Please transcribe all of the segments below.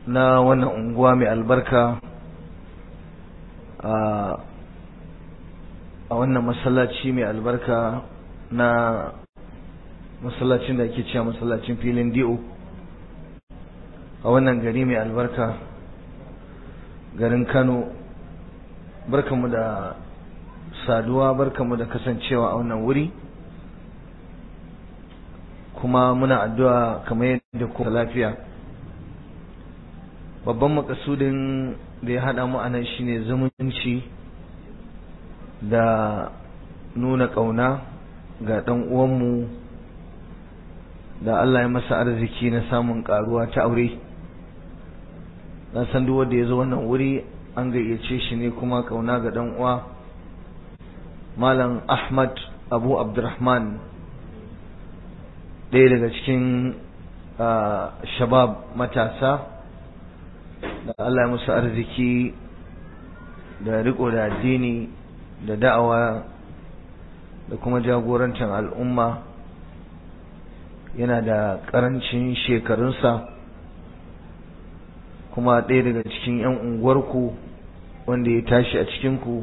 na wannan unguwa mai albarka a wannan masallaci mai albarka na masallacin da ake cewa masallacin filin di'o a wannan gari mai albarka garin kano barkamu da saduwa barkamu da kasancewa a wannan wuri kuma muna addu'a kamar yadda ku lafiya babban makasudin da ya haɗa mu a nan shine zumunci da nuna ƙauna ga ɗan uwanmu da Allah ya masa arziki na samun ƙaruwa ta aure na san duk wanda ya zo wannan wuri an gayyace shi ne kuma ƙauna ga ɗan uwa malam ahmad abu abdurrahman ɗaya daga cikin shabab matasa da Allah ya musu arziki da riko da addini da da'awa da kuma jagorancin al'umma yana da ƙarancin shekarunsa kuma ɗaya daga cikin 'yan unguwarku wanda ya tashi a cikinku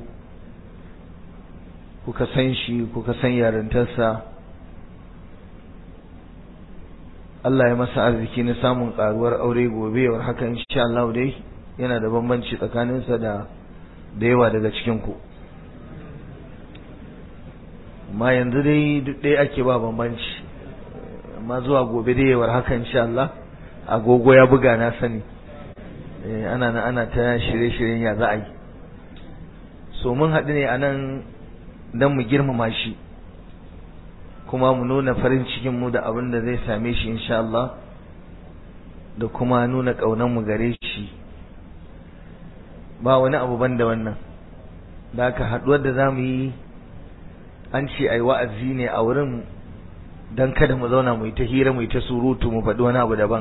kuka san shi kuka san yarintarsa Allah ya masa arziki na samun karuwar aure gobe war haka insha Allah dai yana da bambanci tsakaninsa da da yawa daga cikin ku amma yanzu dai duk dai ake ba bambanci amma zuwa gobe dai war haka insha Allah agogo ya buga na sani ana na ana ta shirye-shiryen ya za a yi so mun haɗu ne a nan don mu girmama shi kuma mu nuna farin cikin mu da abin da zai same shi insha Allah da kuma nuna ƙaunar mu gare shi ba wani abu ban da wannan da aka haɗuwar da za mu yi an ce ai wa'azi ne a wurin don kada mu zauna mu yi ta hira mu yi ta surutu mu faɗi wani abu daban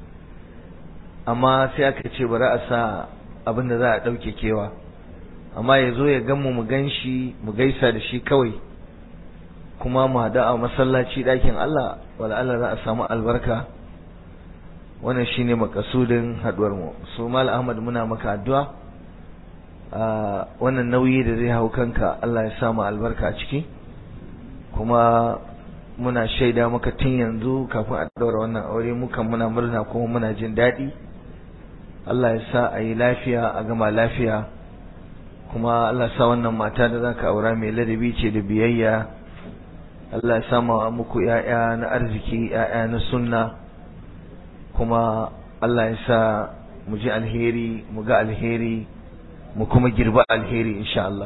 amma sai aka ce bari a sa abin da za a ɗauke kewa amma ya zo ya gan mu mu gan shi mu gaisa da shi kawai kuma mu haɗu a masallaci ɗakin Allah wala Allah za a samu albarka wannan shine makasudin haɗuwar mu so mal Ahmad muna maka addu'a wannan nauyi da zai hau kanka Allah ya samu albarka a ciki kuma muna shaida maka tun yanzu kafin a daura wannan aure mukan muna murna kuma muna jin daɗi Allah ya sa a yi lafiya a gama lafiya kuma Allah sa wannan mata da zaka aura mai ladabi ce da biyayya Allah ya sama muku ‘ya'ya na arziki, ‘ya'ya na sunna, kuma Allah ya sa mu ji alheri, mu ga alheri, mu kuma girba alheri insha Allah.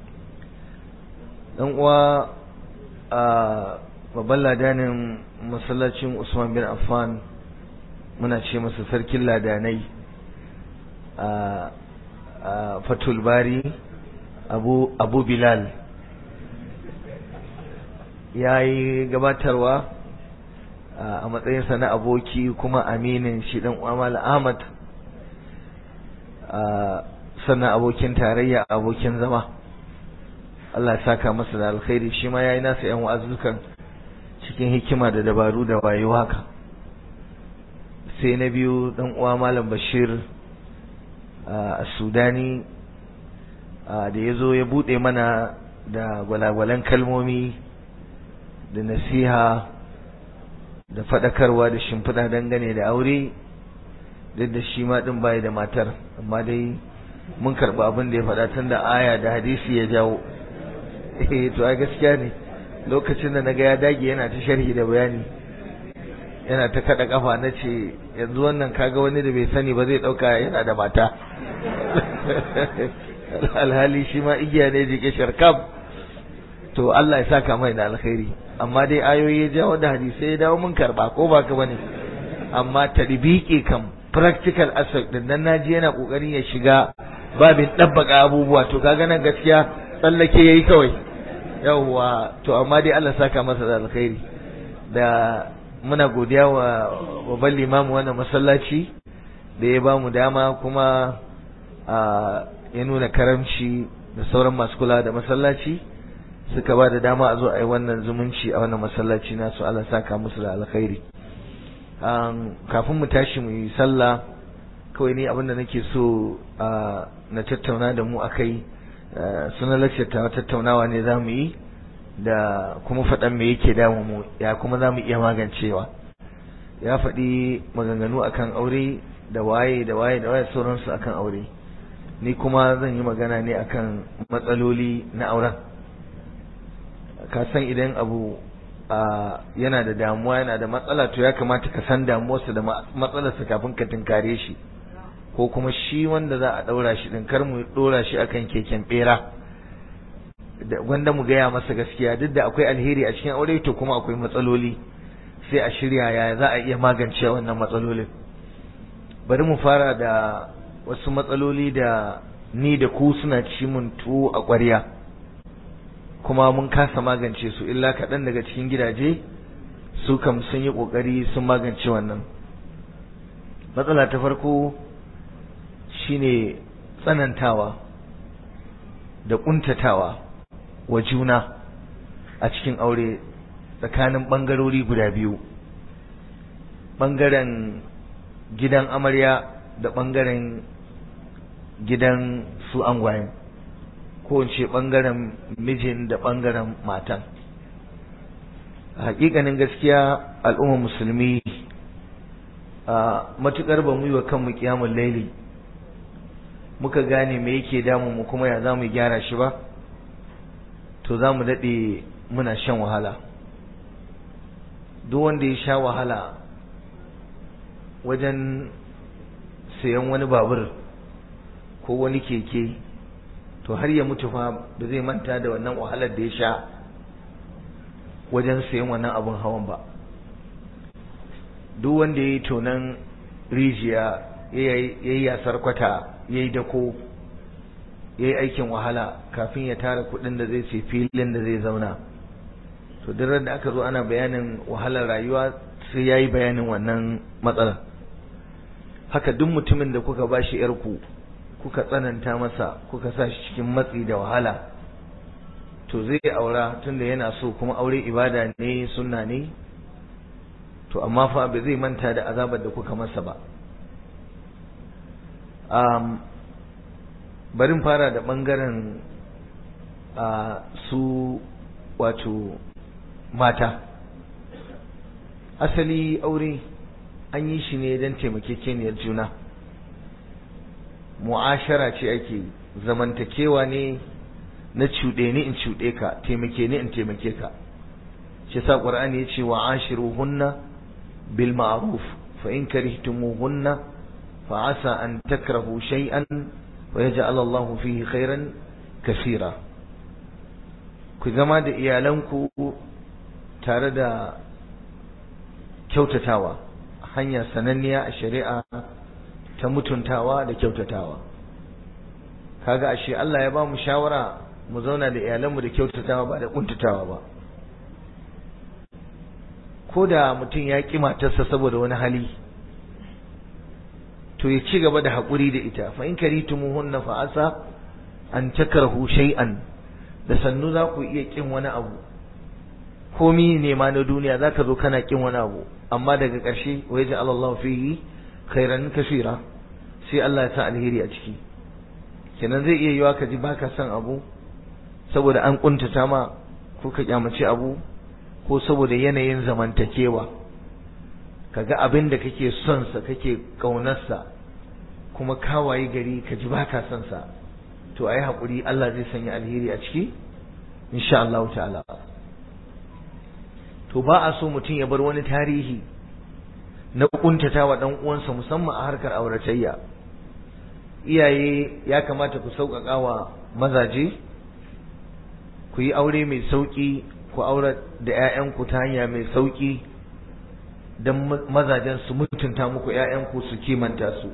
ɗan uwa a babban ladanin masallacin Usman bin Affan muna ce masa sarkin ladanai a Fatul Bari Abu, Abu Bilal. ya yi gabatarwa a matsayinsa na aboki kuma aminin shi dan Amal Ahmad sannan abokin tarayya abokin zama Allah ya saka masa da alkhairi shi ma yayi nasa yan wa'azukan cikin hikima da dabaru da wayo haka sai na biyu dan uwa Malam Bashir a Sudani da ya zo ya bude mana da gwalagwalan kalmomi da nasiha da faɗakarwa da shimfiɗa dangane da aure duk da shi ma ɗin bai da matar amma dai mun karɓi abin da ya faɗa tun da aya da hadisi ya jawo eh to ai gaskiya ne lokacin da naga ya dage yana ta sharhi da bayani yana ta kada kafa na ce yanzu wannan kaga wani da bai sani ba zai ɗauka yana da mata alhali shi ma igiya ne jike sharkab to Allah ya saka mai da alkhairi amma dai ayoyi ya jawo da hadisai ya dawo mun karba ko ba ka bane amma tadbiki kam practical aspect din nan naji yana kokarin ya shiga babin dabbaka abubuwa to kaga nan gaskiya tsallake yayi kawai yawwa to amma dai Allah saka masa da alkhairi da muna godiya wa babban limamu wannan masallaci da ya ba mu dama kuma ya nuna karamci da sauran masu kula da masallaci suka ba da dama a zo a yi wannan zumunci a wannan masallaci nasu Allah saka musu da alkhairi kafin mu tashi mu yi sallah kawai ni abinda nake so na tattauna da mu akai sunan lacce ta tattaunawa ne za mu yi da kuma faɗan me yake damu mu ya kuma za mu iya magancewa ya faɗi maganganu akan aure da waye da waye da waye sauransu akan aure ni kuma zan yi magana ne akan matsaloli na auren ka san idan abu yana da damuwa yana da matsala to ya kamata ka san damuwarsa da matsalarsa kafin ka tunkare shi ko kuma shi wanda za a ɗaura shi ɗin kar mu ɗora shi akan keken ɓera da wanda mu gaya masa gaskiya duk da akwai alheri a cikin aure to kuma akwai matsaloli sai a shirya ya za a iya magance wannan matsalolin bari mu fara da wasu matsaloli da ni da ku suna ci mun tuwo a ƙwarya kuma mun kasa magance su illa kaɗan daga cikin gidaje su kam sun yi ƙoƙari sun magance wannan matsala ta farko shine tsanantawa da ƙuntatawa wa juna a cikin aure tsakanin ɓangarori guda biyu ɓangaren gidan amarya da ɓangaren gidan su angwayen ko in ce ɓangaren mijin da ɓangaren matan a hakikanin gaskiya al'ummar musulmi a matukar ba mu yi wa kanmu kiyamun laili muka gane me yake damu mu kuma ya za mu gyara shi ba to za mu daɗe muna shan wahala duk wanda ya sha wahala wajen sayan wani babur ko wani keke to har ya mutu fa ba zai manta da wannan wahalar da ya sha wajen sayan wannan abun hawan ba duk wanda ya yi tonan rijiya ya yi yasar kwata ya yi dako ya yi aikin wahala kafin ya tara kudin da zai ce filin da zai zauna to duk da aka zo ana bayanin wahalar rayuwa sai ya yi bayanin wannan matsalar haka duk mutumin da kuka ba shi yarku kuka tsananta masa kuka sa shi cikin matsi da wahala to zai aura tunda yana so kuma aure ibada ne sunna ne to amma fa ba zai manta da azabar da kuka masa ba um, barin fara da ɓangaren uh, su wato mata asali aure an yi shi ne don taimakekeniyar juna mu'ashara ce ake zamantakewa ne na cuɗe ni in cuɗe ka taimake ni in taimake ka shi sa ƙur'ani ya ce wa ashiruhunna bil ma'ruf fa in karihtumuhunna fa asa an takrahu shay'an wa yaj'al Allah fihi khairan kaseera ku zama da iyalanku tare da kyautatawa hanya sananniya a shari'a ta mutuntawa da kyautatawa kaga ashe Allah ya ba mu shawara mu zauna da iyalanmu da kyautatawa ba da kuntatawa ba ko da mutum ya ƙi matarsa saboda wani hali to ya ci gaba da haƙuri da ita fa in karitumuhunna fa asa an takrahu shay'an da sannu za ku iya ƙin wani abu komi ne ma na duniya za ka zo kana ƙin wani abu amma daga ƙarshe wa yaji Allah fihi khairan kasira sai Allah ya sa alheri a ciki kenan zai iya yiwa ka ji baka son abu saboda an kuntata ma ko ka kyamace abu ko saboda yanayin zamantakewa kaga abin da kake son sa kake kaunarsa kuma kawaye gari ka ji baka son sa to ayi hakuri Allah zai sanya alheri a ciki insha Allah ta'ala to ba a so mutum ya bar wani tarihi na kuntatawa dan uwansa musamman a harkar auratayya iyaye ya kamata ku sauƙaƙa wa mazaje ku yi aure mai sauƙi ku aure da 'ya'yanku ta hanya mai sauƙi don mazajen su mutunta muku 'ya'yanku su kimanta su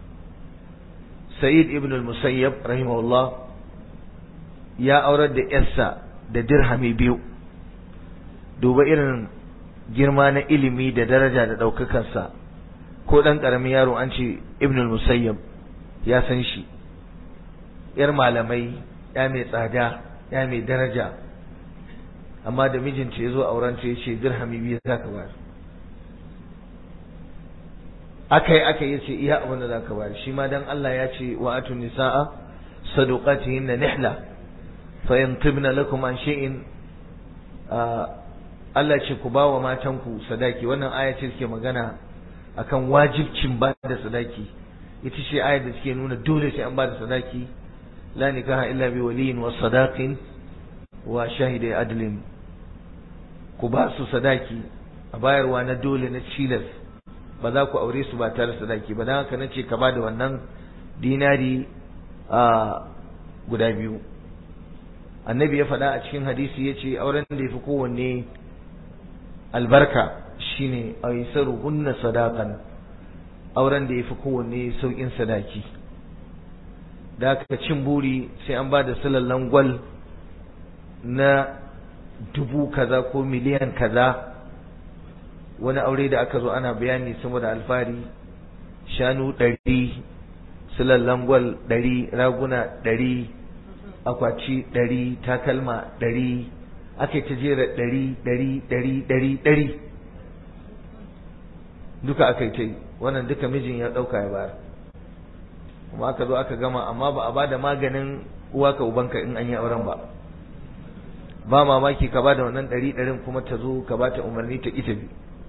sa'id ibn al-musayyab rahimahullah ya aurar da yarsa da dirhami biyu duba irin girma na ilimi da daraja da ɗaukakarsa ko ɗan ƙaramin yaro an ce ibn al-musayyab ya san shi yar malamai ya mai tsada ya mai daraja amma da mijinta ya zo auren ta ya ce dirhami biyu za ka bayar akai akai yace iya abin da zaka bayar shi ma dan Allah ya ce wa atu nisaa saduqatihinna nihla fa in tibna lakum an shay'in Allah ce ku bawa matanku sadaki wannan aya ce take magana akan wajibcin ba da sadaki ita ce ayar da take nuna dole sai an ba da sadaki la nikaha illa bi waliyin wa sadaqin wa shahidai adlin ku ba su sadaki a bayarwa na dole na cilas ba za ku aure su ba tare sadaki ba dan haka nace ka ba da wannan dinari a guda biyu annabi ya faɗa a cikin hadisi ya ce auren da ya fi kowanne albarka shine aisaru hunna sadakan auren da ya fi kowanne sauƙin sadaki da aka cin buri sai an ba da silallan gwal na dubu kaza ko miliyan kaza wani aure da aka zo ana bayani saboda alfari shanu ɗari silallan gwal ɗari raguna ɗari akwaci ɗari takalma ɗari aka yi ta jera ɗari ɗari ɗari ɗari ɗari duka aka yi ta yi wannan duka mijin ya ɗauka ya bayar kuma aka zo aka gama amma ba a bada maganin uwa ka ubanka in an yi auren ba ba mamaki ka bada wannan ɗari ɗarin kuma ta zo ka bata umarni ta ita bi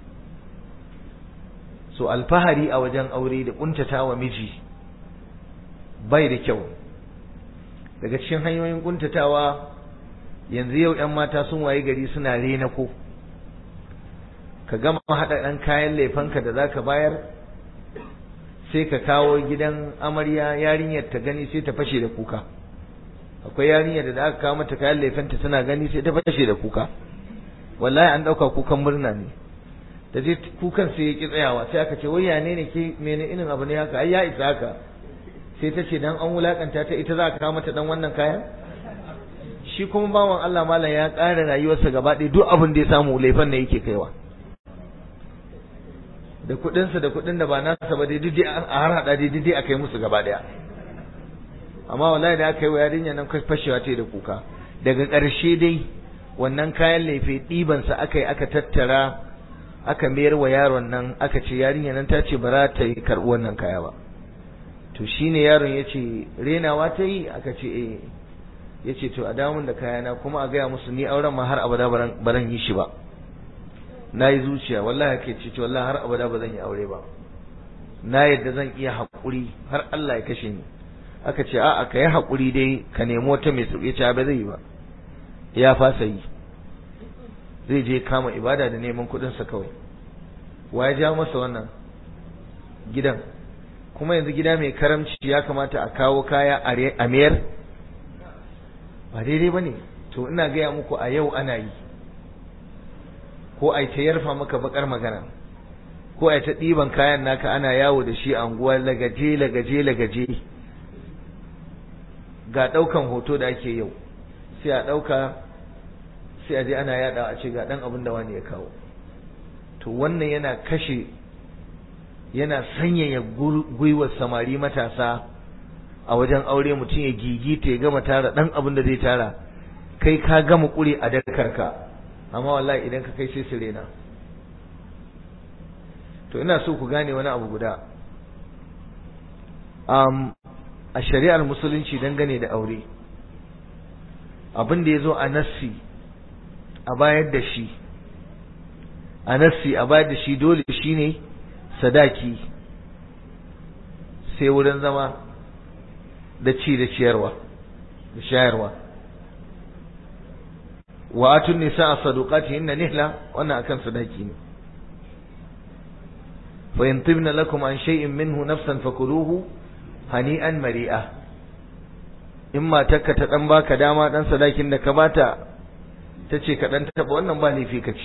so alfahari a wajen aure da ƙuntata wa miji bai da kyau daga cikin hanyoyin ƙuntatawa yanzu yau 'yan mata sun waye gari suna rena ko ka gama haɗa ɗan kayan laifanka da za ka bayar sai ka kawo gidan amarya yarinyar ta gani sai ta fashe da kuka akwai yarinyar da aka kawo mata kayan laifanta tana gani sai ta fashe da kuka wallahi an ɗauka kukan murna ne da je kukan sai ya ki tsayawa sai aka ce wai ya ne ne ke mene irin abu ne haka ai ya isa haka sai ta ce dan an wulakanta ta ita za ka kawo mata dan wannan kayan shi kuma bawan Allah malam ya ƙara rayuwarsa gaba ɗaya duk abin da ya samu laifin ne yake kaiwa da kuɗinsa da kuɗin da ba nasa ba dai duk a har haɗa dai duk a kai musu gaba ɗaya amma wallahi da aka yi wa yarinya nan fashewa ta da kuka daga ƙarshe dai wannan kayan laife ɗibansa aka yi aka tattara aka mayar wa yaron nan aka ce yarinya nan ta ce ba za ta yi karɓi wannan kaya ba to shine yaron ya ce renawa ta yi aka ce eh ya ce to a damun da kayana kuma a gaya musu ni auren ma har abada baran yi shi ba na yi zuciya wallahi ke ce ce wallahi har abada ba zan yi aure ba na yadda zan iya haƙuri har Allah ya kashe ni aka ce a'a ka yi haƙuri dai ka nemo ta mai sauƙi ce ba zai yi ba ya fasa yi zai je kama ibada da neman kuɗinsa kawai wa ya ja masa wannan gidan kuma yanzu gida mai karamci ya kamata a kawo kaya a mayar ba daidai ba ne to ina gaya muku a yau ana yi ko a ta yarfa maka bakar magana ko a ta ɗiban kayan naka ana yawo da shi a unguwa lagaje lagaje lagaje ga ɗaukan hoto da ake yau sai a ɗauka sai a je ana yaɗa a ce ga ɗan abin da wani ya kawo to wannan yana kashe yana sanyaya gwiwar samari matasa a wajen aure mutum ya gigita ya gama tara ɗan abin da zai tara kai ka gama ƙure a dakarka amma wallahi idan ka kai sai su rena to ina so ku gane wani abu guda um, a shari'ar musulunci dangane da aure abin da ya zo a nassi a bayar da shi a nassi a bayar da shi dole shi ne sadaki sai wurin zama da ci da ciyarwa da shayarwa wa atun nisa a sadukati inna nihla wannan akan sadaki ne fa yantibna lakum an shay'in minhu nafsan fakuluhu hani'an mari'a in matarka ta dan baka dama dan sadakin da ka bata tace ka dan taba wannan ba laifi ka ci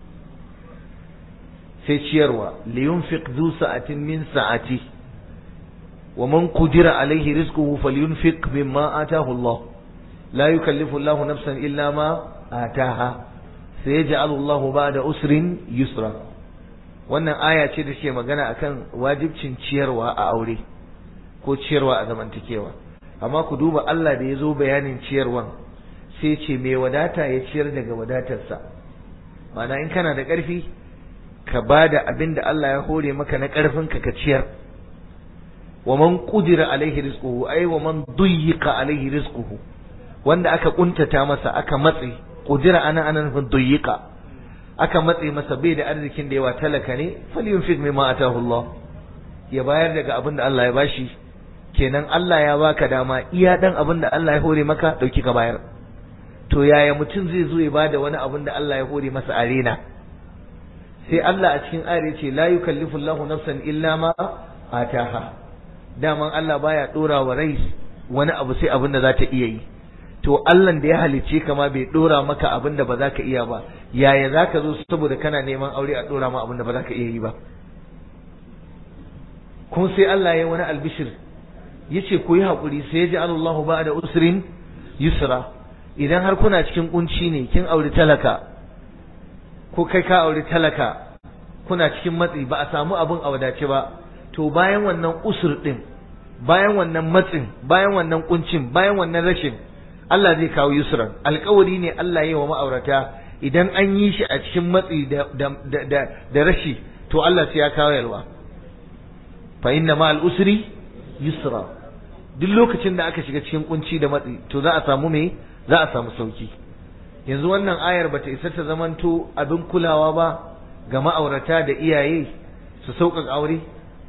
sai ciyarwa li yunfiq zu sa'atin min sa'ati wa man qudira alayhi rizquhu falyunfiq mimma atahu Allah la yukallifu Allah nafsan illa ma ataha sayaj'alu Allah ba'da usrin yusra wannan aya ce da ke magana akan wajibcin ciyarwa a aure ko ciyarwa a zamantakewa amma ku duba Allah da ya zo bayanin ciyarwan sai ce mai wadata ya ciyar daga wadatarsa ma'ana in kana da ƙarfi ka bada abin da Allah ya hore maka na karfin ka ka ciyar wa man qudira alaihi rizquhu ay wa man duyyiqa alaihi rizquhu wanda aka kuntata masa aka matsi qudira ana ana nufin duyyiqa aka matse masa bai da arzikin da yawa talaka ne falyunfiq mimma atahu Allah ya bayar daga abin da Allah ya bashi kenan Allah ya baka dama iya dan abin da Allah ya hore maka dauki ka bayar to yaya mutum zai zo ya bada wani abin da Allah ya hore masa arena sai Allah a cikin ayar ce la yukallifu Allahu nafsan illa ma ataha daman Allah baya dora wa rai wani abu sai abin da za ta iya yi to Allah da ya halicce ka ma bai dora maka abin da ba za ka iya ba yaya za ka zo saboda kana neman aure a dora ma abin da ba za ka iya yi ba kuma sai Allah ya wani albishir yace ku yi hakuri sai ya ji Allahu ba da usrin yusra idan har kuna cikin kunci ne kin auri talaka ko kai ka auri talaka kuna cikin matsi ba a samu abin a wadace ba to bayan wannan usur din bayan wannan matsin bayan wannan kuncin bayan wannan rashin Allah zai kawo yusran alkawari ne Allah ya yi wa ma'aurata idan an yi shi a cikin matsi da da da, da rashi to Allah sai ya kawo yalwa fa inna ma al usri yusra duk lokacin da aka shiga cikin kunci da matsi to za a samu me za a samu sauki yanzu wannan ayar bata isa ta zamanto abin kulawa ba ga ma'aurata da iyaye su sauƙaƙa aure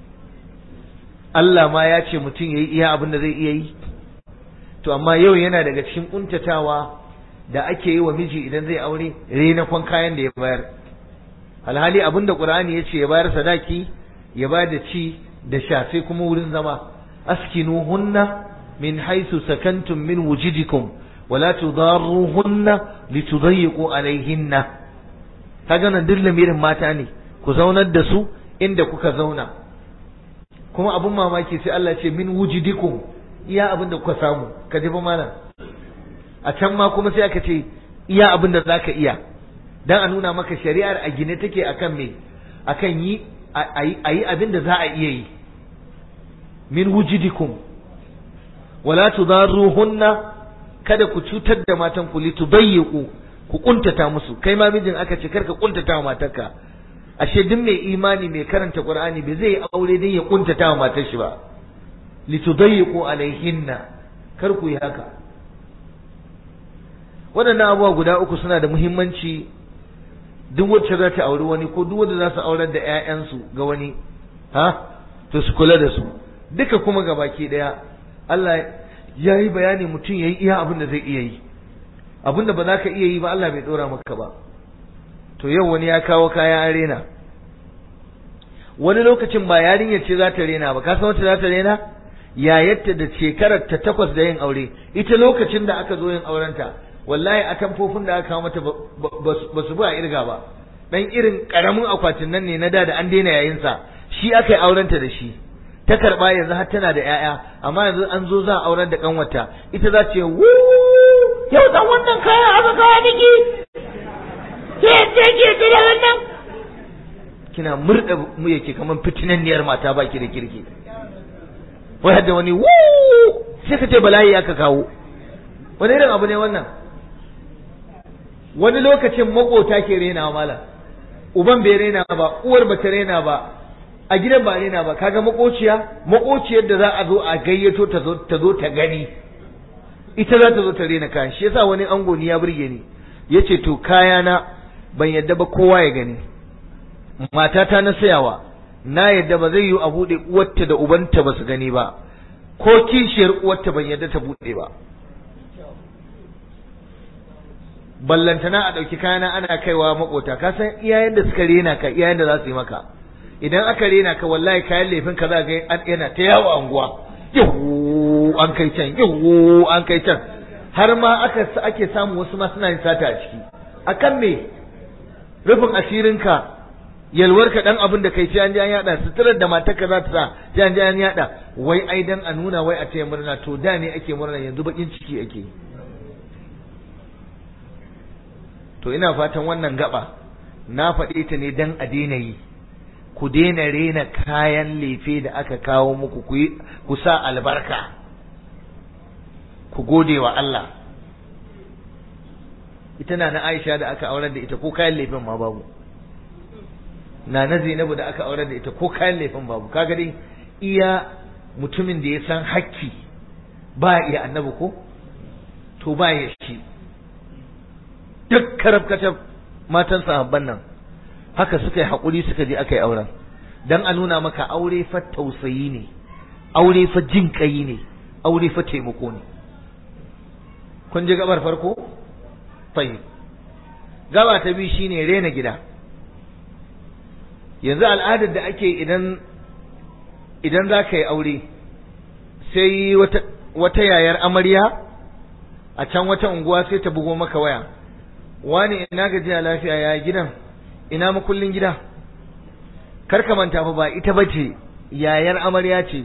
Allah ma ya ce mutum ya yi iya abin da zai iya yi to amma yau yana daga cikin kuntatawa da ake yi wa miji idan zai aure renakon kayan da ya bayar alhali abin da ƙur'ani ya ce ya bayar sadaki ya bayar da ci da sha sai kuma wurin zama askinuhunna min haisu sakantum min wujidikum wala tudarruhunna litudayyiqu alaihinna kaga nan duk lamirin mata ne ku zaunar da su inda kuka zauna kuma abun mamaki sai Allah ce min wujidikum iya abin da kuka samu ka ji fa malam a can ma kuma sai aka ce iya abin da zaka iya dan a nuna maka shari'ar a gine take akan me akan yi ayi abin da za a iya yi min wujidikum wala tudarruhunna kada ku cutar da matan ku litudayyiqu ku kuntata musu kai ma mijin aka ce karka kuntata wa matarka ashe duk mai imani mai karanta qur'ani bai zai aure din ya kuntata wa matar shi ba litudayyiqu alaihinna kar ku yi haka waɗannan abubuwa guda uku suna da muhimmanci duk wacce za ta auri wani ko duk wanda za su aurar da 'ya'yansu ga wani ha to su kula da su duka kuma ga baki ɗaya Allah ya yi bayani mutum ya yi iya abin da zai iya yi abin da ba za ka iya yi ba Allah bai ɗora maka ba to yau wani ya kawo kaya an rena wani lokacin ba yarinyar ce za ta rena ba ka san wacce za ta rena yayarta da shekarar ta takwas da yin aure ita lokacin da aka zo yin aurenta wallahi a tamfofin da aka kawo mata ba su bi a irga ba dan irin karamin akwatin nan ne na da da an daina yayin sa shi aka yi aurenta da shi ta karba yanzu har tana da yaya amma yanzu an zo za a aurar da kanwata ita za ce wu yau dan wannan kayan aka kawo miki ke ce ke da wannan kina murda mu yake kaman fitinanniyar mata baki da kirki wai hadda wani wu sai ka ce bala'i aka kawo wani irin abu ne wannan wani lokacin makota ke rena mala uban bai rena ba uwar ba ta rena ba a gidan ba rena ba kaga makociya makociyar da za a zo a gayyato ta zo ta zo ta gani ita za ta zo ta rena kayan shi yasa wani ango ni ya burge ni yace to kayana ban yadda ba kowa ya gani matata na sayawa na yadda ba zai yi a buɗe uwarta da ubanta ba su gani ba ko kishiyar uwarta ban yadda ta buɗe ba ballantana a ɗauki kayana ana kaiwa makota ka san iyayen da suka rena ka iyayen da za su yi maka idan aka rena ka wallahi kayan laifin ka za ga yana ta yawo anguwa yawo an kai can yawo an kai can har ma aka ake samu wasu ma suna yin sata a ciki akan me rufin asirinka yalwarka dan abin da kai sai an ji an yada suturar da matarka za ta sa sai an ji an yada wai ai dan a nuna wai a taya murna to da ne ake murna yanzu bakin ciki ake to ina fatan wannan gaba na faɗe ta ne dan a daina yi ku daina rena kayan lefe da aka kawo muku ku ku sa albarka ku gode wa Allah ita na na Aisha da aka aurar da ita ko kayan lefen ma babu na na Zainabu da aka aure da ita ko kayan laifin babu kaga dai iya mutumin da ya san hakki ba iya annabi ko to ba ya shi duk karabkatar matan sahabban nan haka suka yi haƙuri suka je aka yi auren dan a nuna maka aure fa tausayi ne aure fa jin kai ne aure fa taimako ne kun ji gabar farko tayyib gaba ta biyu shine rena gida yanzu al'adar da ake idan idan za ka yi aure sai wata wata yayar amarya a can wata unguwa sai ta bugo maka waya wani ina gajiya lafiya ya gidan ina makullin gida kar ka manta fa ba ita bace yayar amarya ce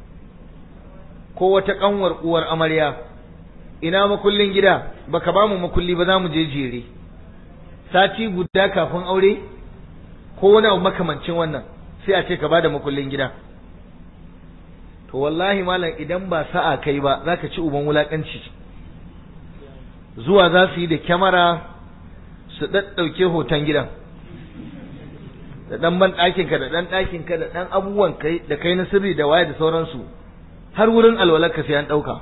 ko wata kanwar uwar amarya ina makullin gida baka ba mu makulli ba za mu je jere sati guda kafin aure ko wani abu makamancin wannan sai a ce ka bada makullin gida to wallahi malam idan ba sa'a kai ba zaka ci uban wulakanci zuwa za su yi da kyamara su ɗaɗɗauke hoton gidan da ɗan ban ɗakinka da ɗan ɗakinka da ɗan abubuwan kai da kai na sirri da waye da sauransu har wurin alwalarka sai an ɗauka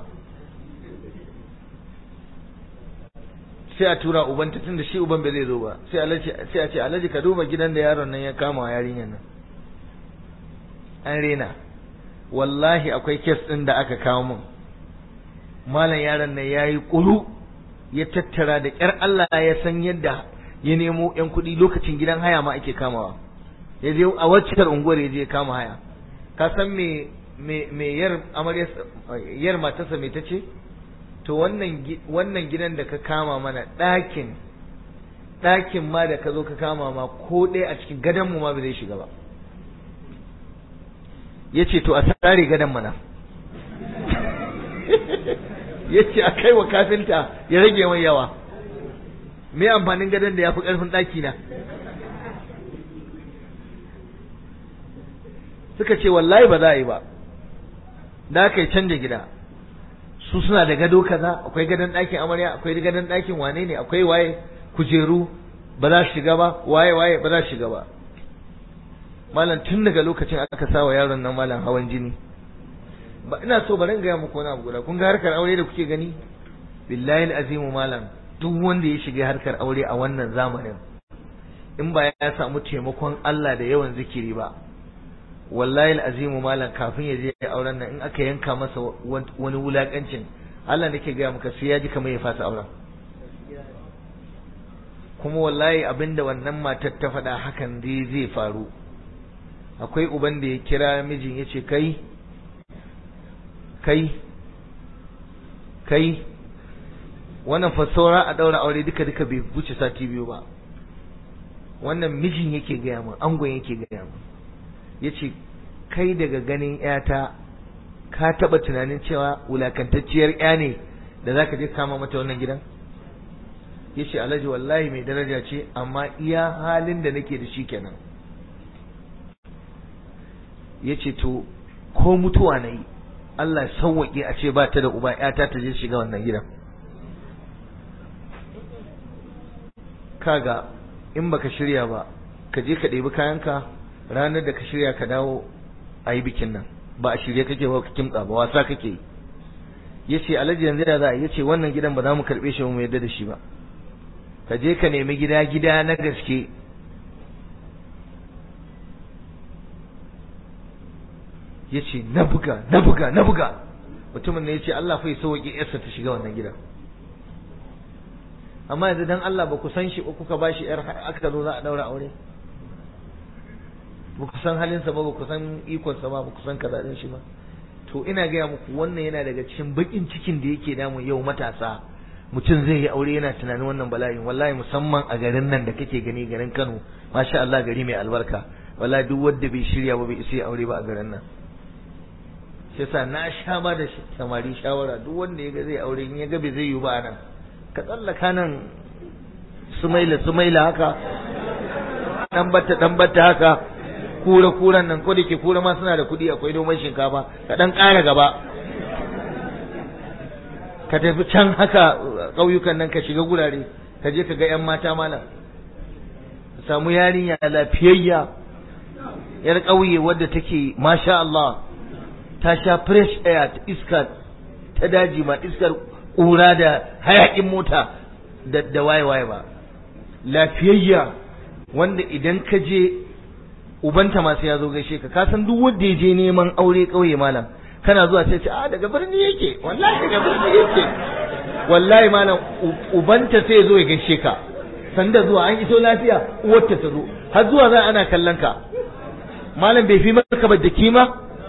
sai a tura uban ta tunda shi uban bai zai zo ba sai alaji sai a ce alaji ka duba gidan da yaron nan ya kama wa yarinyar nan an rena wallahi akwai kes ɗin da aka kawo min malam yaron nan yayi kulu ya tattara da ƙyar Allah ya san yadda ya nemo ƴan kuɗi lokacin gidan haya ma ake kamawa ya je a wacce unguwar ya je kama haya ka san me me me yar amarya yar matarsa me tace to wannan wannan gidan da ka kama mana ɗakin ɗakin ma da ka zo ka kama ma ko ɗaya a cikin gadon mu ma bai zai shiga ba yace to a sare gadon mana yace a kai wa kafinta ya rage mai yawa me amfanin gadon da ya fi ƙarfin ɗaki na suka ce wallahi ba za a yi ba da aka yi canja gida su suna da gado kaza akwai gadon ɗakin amarya akwai gadon ɗakin wane ne akwai waye kujeru ba za su shiga ba waye waye ba za su shiga ba malam tun daga lokacin aka sa wa yaron nan malam hawan jini ba ina so bari in gaya muku wani abu guda kun ga harkar aure da kuke gani billahi azimu malam duk wanda ya shiga harkar aure a wannan zamanin in ba ya samu taimakon Allah da yawan zikiri ba wallahi azimu malam kafin ya je auren nan in aka yanka masa wani wulakancin Allah nake gaya maka sai ya ji kamar ya fasa auren kuma wallahi abinda wannan matar ta faɗa hakan dai zai faru akwai uban da ya kira mijin ya ce kai kai kai wannan fasaura a daura aure duka duka bai wuce sati biyu ba wannan mijin yake gaya min angon yake gaya min yace kai daga ganin yata ka taba tunanin cewa wulakantacciyar ya ne da zaka je kama mata wannan gidan yace alhaji wallahi mai daraja ce amma iya halin da nake da shi kenan yace to ko mutuwa na yi Allah sauwaƙe a ce ba ta da uba ‘yata ta je shiga wannan gidan. Kaga in baka shirya ba, ka je ka ɗebi kayanka ranar da ka shirya ka dawo a yi bikin nan, ba a shirye kake ba ka kimtsa ba wasa kake yi. Ya ce alhaji yanzu da za a ya ce wannan gidan ba za mu karɓe shi mu yarda da shi ba. Ka je ka nemi gida gida na gaske ya ce na buga na buga na buga mutumin ne ya ce Allah fai sauƙi yarsa ta shiga wannan gidan amma yanzu dan Allah ba ku san shi ba kuka ba shi yar aka zo za a daura aure ba ku san halinsa ba ba ku san ikonsa ba ba ku san kaza din shi ba to ina gaya muku wannan yana daga cikin bakin cikin da yake damu yau matasa mutum zai yi aure yana tunanin wannan bala'in wallahi musamman a garin nan da kake gani garin Kano masha Allah gari mai albarka wallahi duk wanda bai shirya ba bai isa aure ba a garin nan shi yasa na sha ba da samari shawara duk wanda ya ga zai aure in ya ga bai zai yi ba nan ka tsallaka nan sumaila sumaila haka dan batta dan batta haka kura kuran nan ko da ke kura ma suna da kuɗi akwai domin shinkafa ka dan ƙara gaba ka tafi can haka ƙauyukan nan ka shiga gurare ka je ka ga 'yan mata malam ka samu yarinya lafiyayya yar ƙauye wadda take masha Allah ta sha fresh air iska ta daji ma iskar ƙura da hayaƙin mota da da waye waye ba lafiyayya wanda idan ka je ubanta masu ya zo gaishe ka ka san duk wanda ya je neman aure ƙauye malam kana zuwa sai ce a daga birni yake wallahi daga birni yake wallahi malam ubanta sai ya zo ya gaishe ka sanda zuwa an iso lafiya uwarta ta zo har zuwa za ana kallon ka malam bai fi maka ba da kima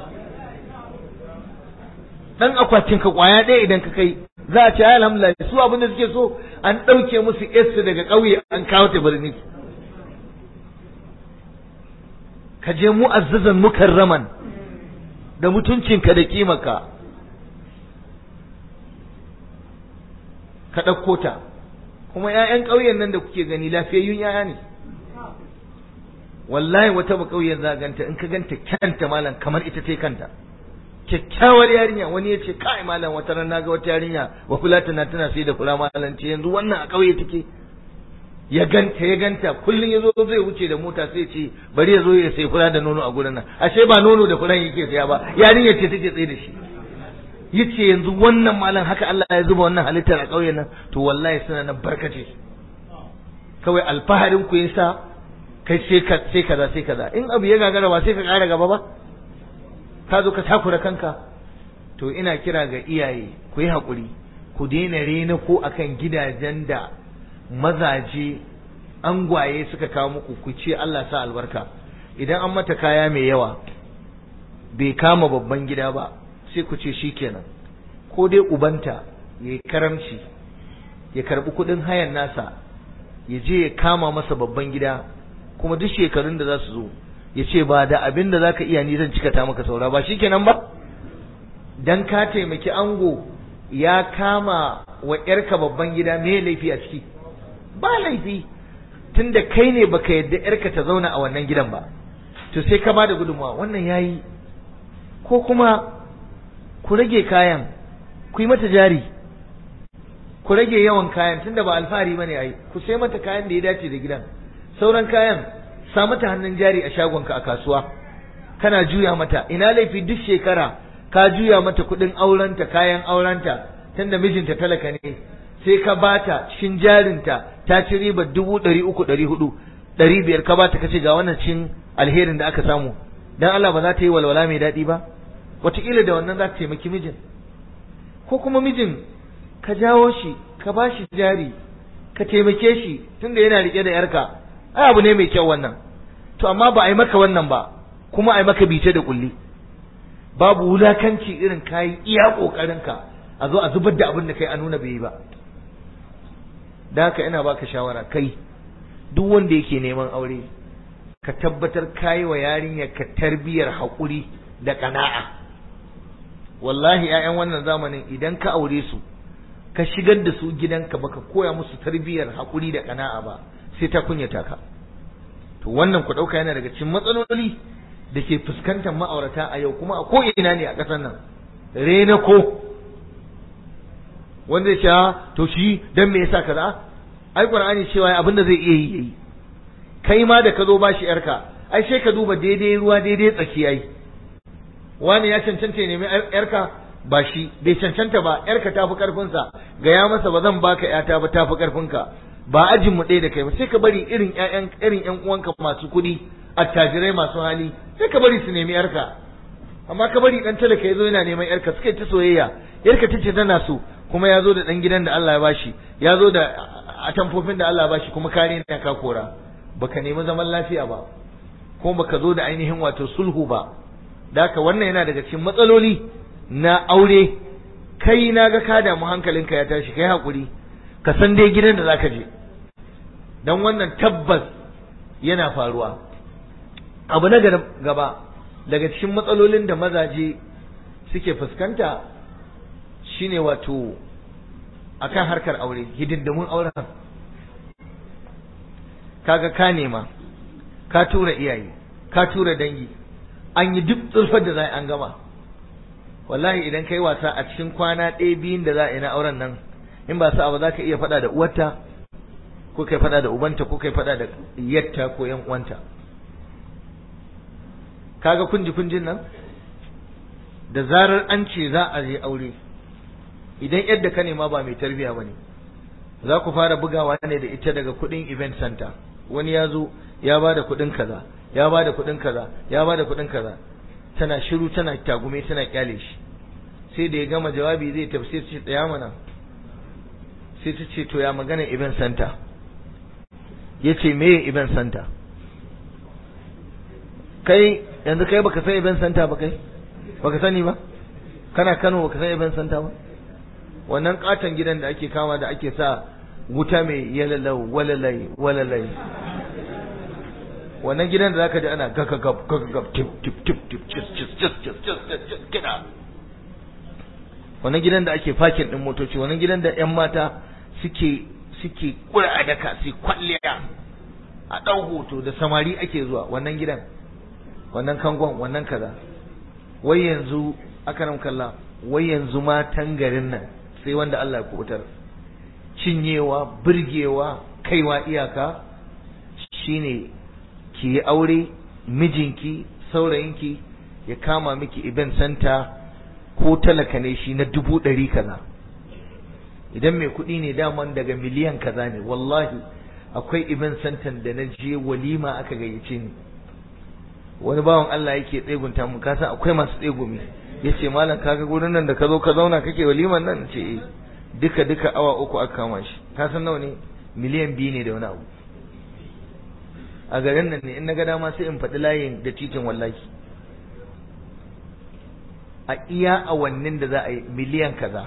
dan akwatin ka kwaya ɗaya idan ka kai za a ce ai alhamdulillah su abin da suke so an ɗauke musu yarsu daga ƙauye an kawo ta birni ka je mu'azzazan mukarraman da mutuncinka da kimaka ka ɗauko ta kuma ‘ya'yan ƙauyen nan da kuke gani lafiyayyun ‘ya'ya ne wallahi wata ba ƙauyen za ganta in ka ganta kyanta malam kamar ita ce kanta kyakkyawar yarinya wani ya ce kai malam wata ran naga wata yarinya wa kula tana tana sai da kula malam ce yanzu wannan a ƙauye take ya ganta ya ganta kullum ya zo zai wuce da mota sai ce bari ya zo ya sai kula da nono a gurin nan ashe ba nono da kulan yake saya ba yarinya ce take tsaye da shi yace yanzu wannan malam haka Allah ya zuba wannan halittar a ƙauyen nan to wallahi suna nan barkace kawai alfaharin ku yasa kai sai ka sai kaza sai kaza in abu ya gagara ba sai ka ƙara gaba ba ka zo ka takura kanka to ina kira ga iyaye ku yi haƙuri ku daina rena ko akan gidajen da mazaje angwaye suka kawo muku ku ce Allah sa albarka idan an mata kaya mai yawa bai kama babban gida ba sai ku ce shikenan ko dai ubanta ya yi karamci ya karbi kudin hayan nasa ya je ya kama masa babban gida kuma duk shekarun da za su zo ya ce ba da abin da za ka iya ni zan cika ta maka saura ba shikenan ba dan ka taimaki ango ya kama wa ‘yarka babban gida me laifi a ciki ba laifi tunda kai ne baka yadda ‘yarka ta zauna a wannan gidan ba to sai ka ba da gudunmawa wannan yayi ko kuma ku rage kayan ku yi mata jari ku rage yawan kayan tunda ba alfahari bane ai ku sai mata kayan da ya dace da gidan sauran kayan sa mata hannun jari a shagonka a kasuwa kana juya mata ina laifi duk shekara ka juya mata kuɗin aurenta kayan aurenta tunda mijinta talaka ne sai ka bata cikin jarinta ta ci riba dubu ɗari uku ɗari hudu ɗari biyar ka bata kace ga wannan cin alherin da aka samu dan Allah ba za ta yi walwala mai daɗi ba wataƙila da wannan za ta taimaki mijin ko kuma mijin ka jawo shi ka ba shi jari ka taimake shi tunda yana riƙe da yarka ai abu ne mai kyau wannan to amma ba a yi maka wannan ba kuma a yi maka bice da kulli babu wulakanci irin kayi iya ƙoƙarinka a zo a zubar da abin da kai a nuna bai yi ba da haka ina baka shawara kai duk wanda yake neman aure ka tabbatar kayi wa yarinyar ka tarbiyar haƙuri da ƙana'a wallahi 'ya'yan wannan zamanin idan ka aure su ka shigar da su gidanka baka koya musu tarbiyar haƙuri da ƙana'a ba sai ta kunyata ka to wannan ku ɗauka yana daga cikin matsaloli da ke fuskantar ma'aurata a yau kuma a ko'ina ne a ƙasar nan rena ko wanda ya to shi dan me yasa kaza ai qur'ani cewa abin da zai iya yi yayi kai ma da ka zo bashi yarka ai sai ka duba daidai ruwa daidai tsaki ai wani ya cancanta ne mai yarka ba shi bai cancanta ba yarka tafi karfin sa ga ya masa ba zan baka yata ba tafi karfin ka ba ajin mu ɗaya da kai ba sai ka bari irin ƴaƴan irin ƴan uwanka masu kuɗi attajirai masu hali sai ka bari su nemi yarka amma ka bari dan talaka yazo yana neman yarka suka ta soyayya yarka tace tana so kuma ya zo da dan gidan da Allah ya bashi ya zo da atamfofin da Allah ya bashi kuma kare ne ka kora baka nemi zaman lafiya ba kuma baka zo da ainihin wato sulhu ba da haka wannan yana daga cikin matsaloli na aure kai na ga ka damu hankalinka ya tashi kai hakuri ka san dai gidan da zaka je dan wannan tabbas yana faruwa abu na gaba daga cikin matsalolin da mazaje suke fuskanta shine wato akan harkar aure hidindimun auren kaga ka nema ka tura iyaye ka tura dangi an yi duk tsulfar da za an gama wallahi idan kai wasa a cikin kwana ɗaya biyun da za a yi na auren nan in ba sa ba za ka iya faɗa da uwarta ko kai faɗa da ubanta ko kai faɗa da yatta ko yan uwanta kaga kunji kunjin nan da zarar an ce za a je aure idan yadda ka nema ba mai tarbiya bane za ku fara bugawa ne da ita daga kudin event center wani ya zo ya ba da kudin kaza ya ba da kudin kaza ya ba da kudin kaza tana shiru tana tagume tana kyale shi sai da ya gama jawabi zai tafsir ce tsaya mana sai ta ce to ya magana event center ya ce me event center kai yanzu kai baka san event center ba kai baka sani ba kana Kano baka san event center ba wannan katon gidan da ake kama da ake sa wuta mai yalalau walalai walalai wannan gidan da zaka ji ana gagagab gagagab tip tip tip tip cis cis cis cis cis cis gida wannan gidan da ake fakin din motoci wannan gidan da yan mata suke suke kura a daka su kwalliya a ɗau hoto da samari ake zuwa wannan gidan wannan kangon wannan kaza wai yanzu aka nan kalla wai yanzu matan garin nan sai wanda Allah ya kubutar cinyewa birgewa kaiwa iyaka shine ki yi aure mijinki saurayinki ya kama miki event center ko talaka ne shi na dubu ɗari kaza idan mai kuɗi ne daman daga miliyan kaza ne wallahi akwai event center da na je walima aka gayyace ni wani bawan Allah yake tsegunta mu kasa akwai masu tsegumi yace malam kaga gurin nan da ka zo ka zauna kake waliman nan ce eh duka duka awa uku aka kama shi ka san nawa ne miliyan biyu ne da wani abu a garin nan ne in na ga dama sai in faɗi layin da titin wallahi a iya awannin da za a yi miliyan kaza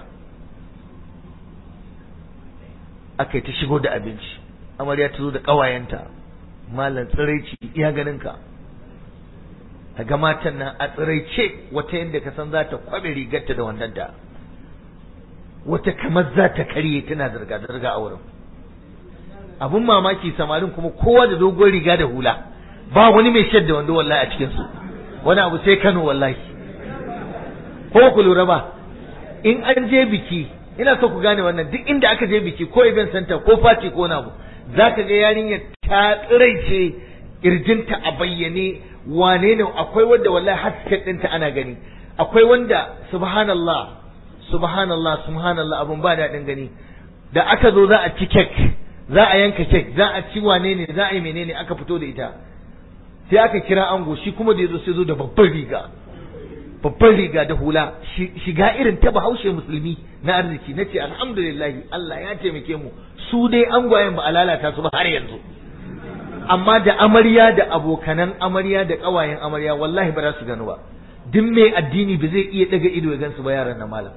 aka yi ta shigo da abinci amarya ta zo da ƙawayenta malam tsiraici iya ganinka a ga matan nan a tsiraice wata yadda ka san za ta kwabe rigarta da wandanta wata kamar za ta karye tana zirga-zirga a wurin abun mamaki samarin kuma kowa da dogon riga da hula ba wani mai shadda wando wallahi a cikinsu wani abu sai kano wallahi ko ku lura ba in an je biki ina so ku gane wannan duk inda aka je biki ko event center ko party ko na abu zaka ga yarinya ta tsiraice kirjinta a bayyane wane ne akwai wanda wallahi hasken ɗinta ana gani akwai wanda subhanallah subhanallah subhanallah abun ba daɗin gani da aka zo za a ci kek za a yanka kek za a ci wane ne za a yi menene aka fito da ita sai aka kira ango shi kuma da yazo sai zo da babban riga babban riga da hula shiga irin ta bahaushe musulmi na arziki na ce alhamdulillahi Allah ya taimake mu su dai angwayen ba a lalata su ba har yanzu amma da amarya da abokanan amarya da ƙawayen amarya wallahi ba za su gano ba duk mai addini ba zai iya daga ido ya gansu ba yaran na malam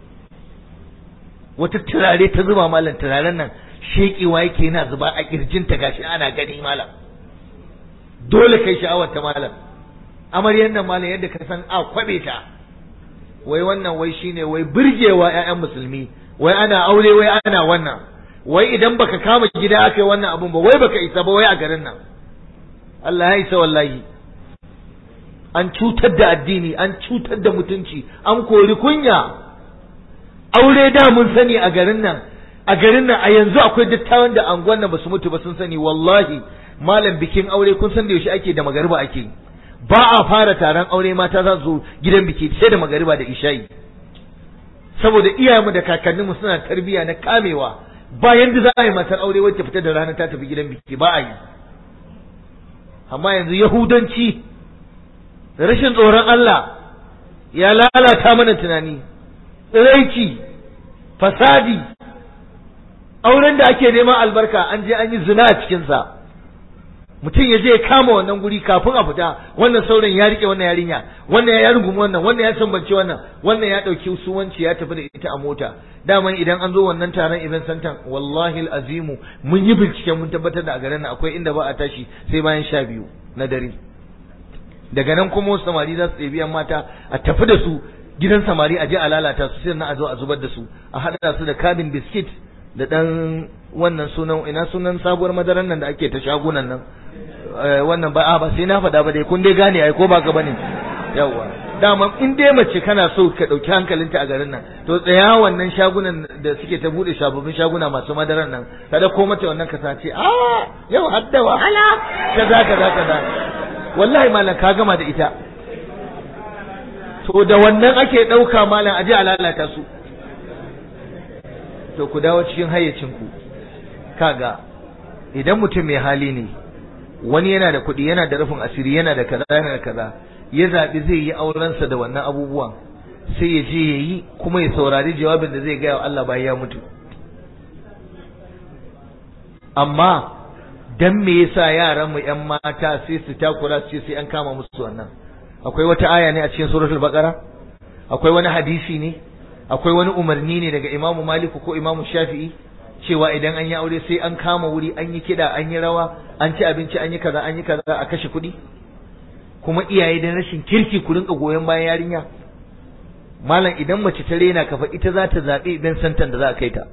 wata turare ta zuba malam turaren nan shekewa yake yana zuba a kirjinta gashi ana gani malam dole kai sha'awar ta malam amaryan nan malam yadda ka san a kwabe ta wai wannan wai shine wai burgewa ƴaƴan musulmi wai ana aure wai ana wannan wai idan baka kama gida aka yi wannan abun ba wai baka isa ba wai a garin nan Allah ya isa wallahi an cutar da addini an cutar da mutunci an kori kunya aure da mun sani a garin nan a garin nan a yanzu akwai dattawan da anguwan nan basu mutu ba sun sani wallahi malam bikin aure kun san da yaushe ake da magariba ake ba a fara taron aure mata za su gidan biki sai da magariba da isha'i saboda iyayenmu da kakanninmu suna tarbiyya na kamewa bayan da za a yi matar aure wacce fita da rana ta tafi gidan biki ba a yi amma yanzu yahudanci rashin tsoron Allah ya lalata mana tunani tsiraici fasadi auren da ake neman albarka an je an yi zina a cikinsa mutum ya je ya kama wannan guri kafin a fita wannan sauran ya rike wannan yarinya wannan ya rungumi wannan wannan ya sambance wannan wannan ya dauki suwanci ya tafi da ita a mota daman idan an zo wannan taron event center wallahi azimu mun yi bincike mun tabbatar da a garin nan akwai inda ba a tashi sai bayan sha biyu na dare daga nan kuma wasu samari za su ɗebi yan mata a tafi da su gidan samari a je a lalata su sai na a zo a zubar da su a haɗa su da kabin biskit da ɗan wannan sunan ina sunan sabuwar madaran nan da ake ta shagunan nan wannan ba a ba sai na faɗa ba dai kun dai gane ai ko ba ka bane yawa dama in dai mace kana so ka ɗauki hankalinta a garin nan to tsaya wannan shagunan da suke ta buɗe sababbin shaguna masu madaran nan kada ko mata wannan ka sace a yau hadda wahala kaza kaza kaza wallahi malam ka gama da ita to da wannan ake ɗauka malam aje a lalata su to ku dawo cikin hayyacinku kaga idan mutum mai hali ne wani yana da kuɗi yana da rufin asiri yana da kaza yana da kaza ya zaɓi zai yi aurensa da wannan abubuwan sai ya je ya yi kuma ya saurari jawabin da zai gaya wa Allah bayan ya mutu amma dan me yasa yaran mu ƴan mata sai su takura su ce sai an kama musu wannan akwai wata aya ne a cikin suratul baqara akwai wani hadisi ne akwai wani umarni ne daga imamu maliku ko imamu shafi'i cewa idan an yi aure sai an kama wuri an yi kiɗa an yi rawa an ci abinci an yi kaza an yi kaza a kashe kuɗi kuma iyaye da rashin kirki ku rinka goyon bayan yarinya malam idan mace ta rena kafa ita za ta zaɓi event santan da za a kai ta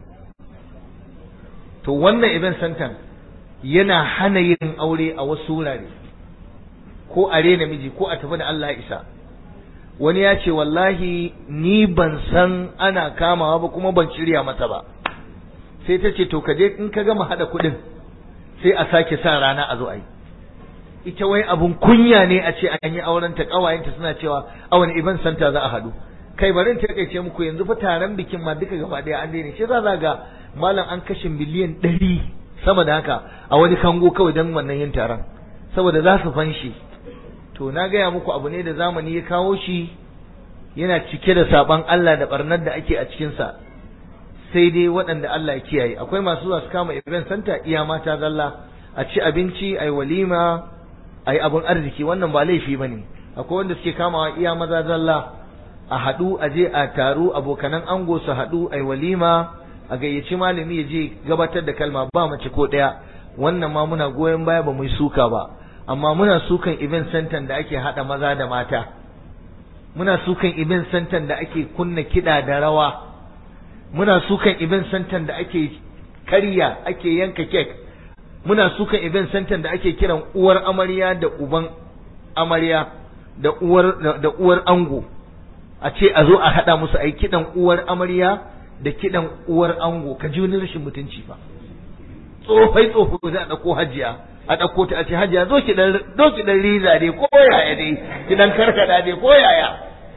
to wannan event santan yana hana yin aure a wasu wurare ko a rena miji ko a tafi da Allah ya isa wani ya ce wallahi ni ban san ana kamawa ba kuma ban shirya mata ba sai ta ce to ka je in ka gama hada kuɗin sai a sake sa rana a zo a yi ita wai abun kunya ne a ce an yi auren ta kawayenta suna cewa a wani event center za a hadu kai bari in takaice muku yanzu fa taron bikin ma duka gaba daya an daina shi za ga malam an kashe miliyan ɗari sama da haka a wani kango kawai don wannan yin taron saboda za su fanshi to na gaya muku abu ne da zamani ya kawo shi yana cike da saban Allah da barnar da ake a cikinsa sai dai waɗanda Allah ya kiyaye akwai masu zuwa su kama event center iya mata zalla a ci abinci ai walima ai abun arziki wannan ba laifi bane akwai wanda suke kamawa iya maza zalla a haɗu a je a taru abokanan ango su haɗu ai walima a gayyaci malami ya je gabatar da kalma ba mace ko ɗaya wannan ma muna goyon baya ba mu yi suka ba amma muna sukan event center da ake haɗa maza da mata muna sukan event center da ake kunna kiɗa da rawa muna sukan event center da ake karya ake yanka kek muna sukan event center da ake kiran uwar amarya da uban amarya da uwar da uwar ango a ce a zo a haɗa musu ai kiɗan uwar amarya da kiɗan uwar ango ka ji wani rashin mutunci fa tsofai tsofai za a ɗauko hajiya a ɗauko ta a ce hajiya zo ki dan zo ki dan riza dai ko yaya dai ki dan karkada dai ko yaya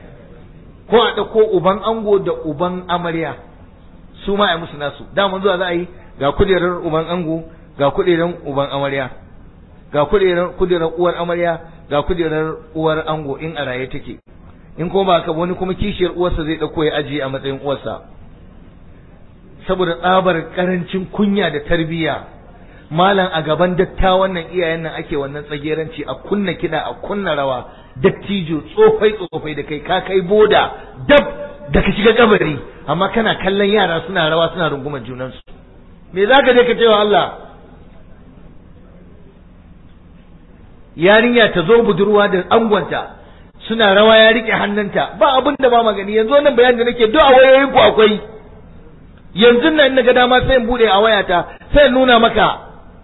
ko a ɗauko uban ango da uban amarya su ma a musu nasu da mun zuwa za a yi ga kujerar uban ango ga kujerar uban amarya ga kujerar kujerar uwar amarya ga kujerar uwar ango in a raye take in kuma ba ka wani kuma kishiyar uwarsa zai ɗauko ya ajiye a matsayin uwarsa saboda tsabar karancin kunya da tarbiyya malam a gaban dattawan nan iyayen nan ake wannan tsageranci a kunna kiɗa a kunna rawa dattijo tsofai tsofai da kai ka kai boda dab da ka shiga kabari amma kana kallon yara suna rawa suna rungumar junansu me za ka je ka cewa Allah yarinya ta zo budurwa da angonta suna rawa ya rike hannunta ba abin da ba magani yanzu wannan bayanin da nake duk a wayoyin ku akwai yanzu nan na ga dama sai in bude a wayata sai in nuna maka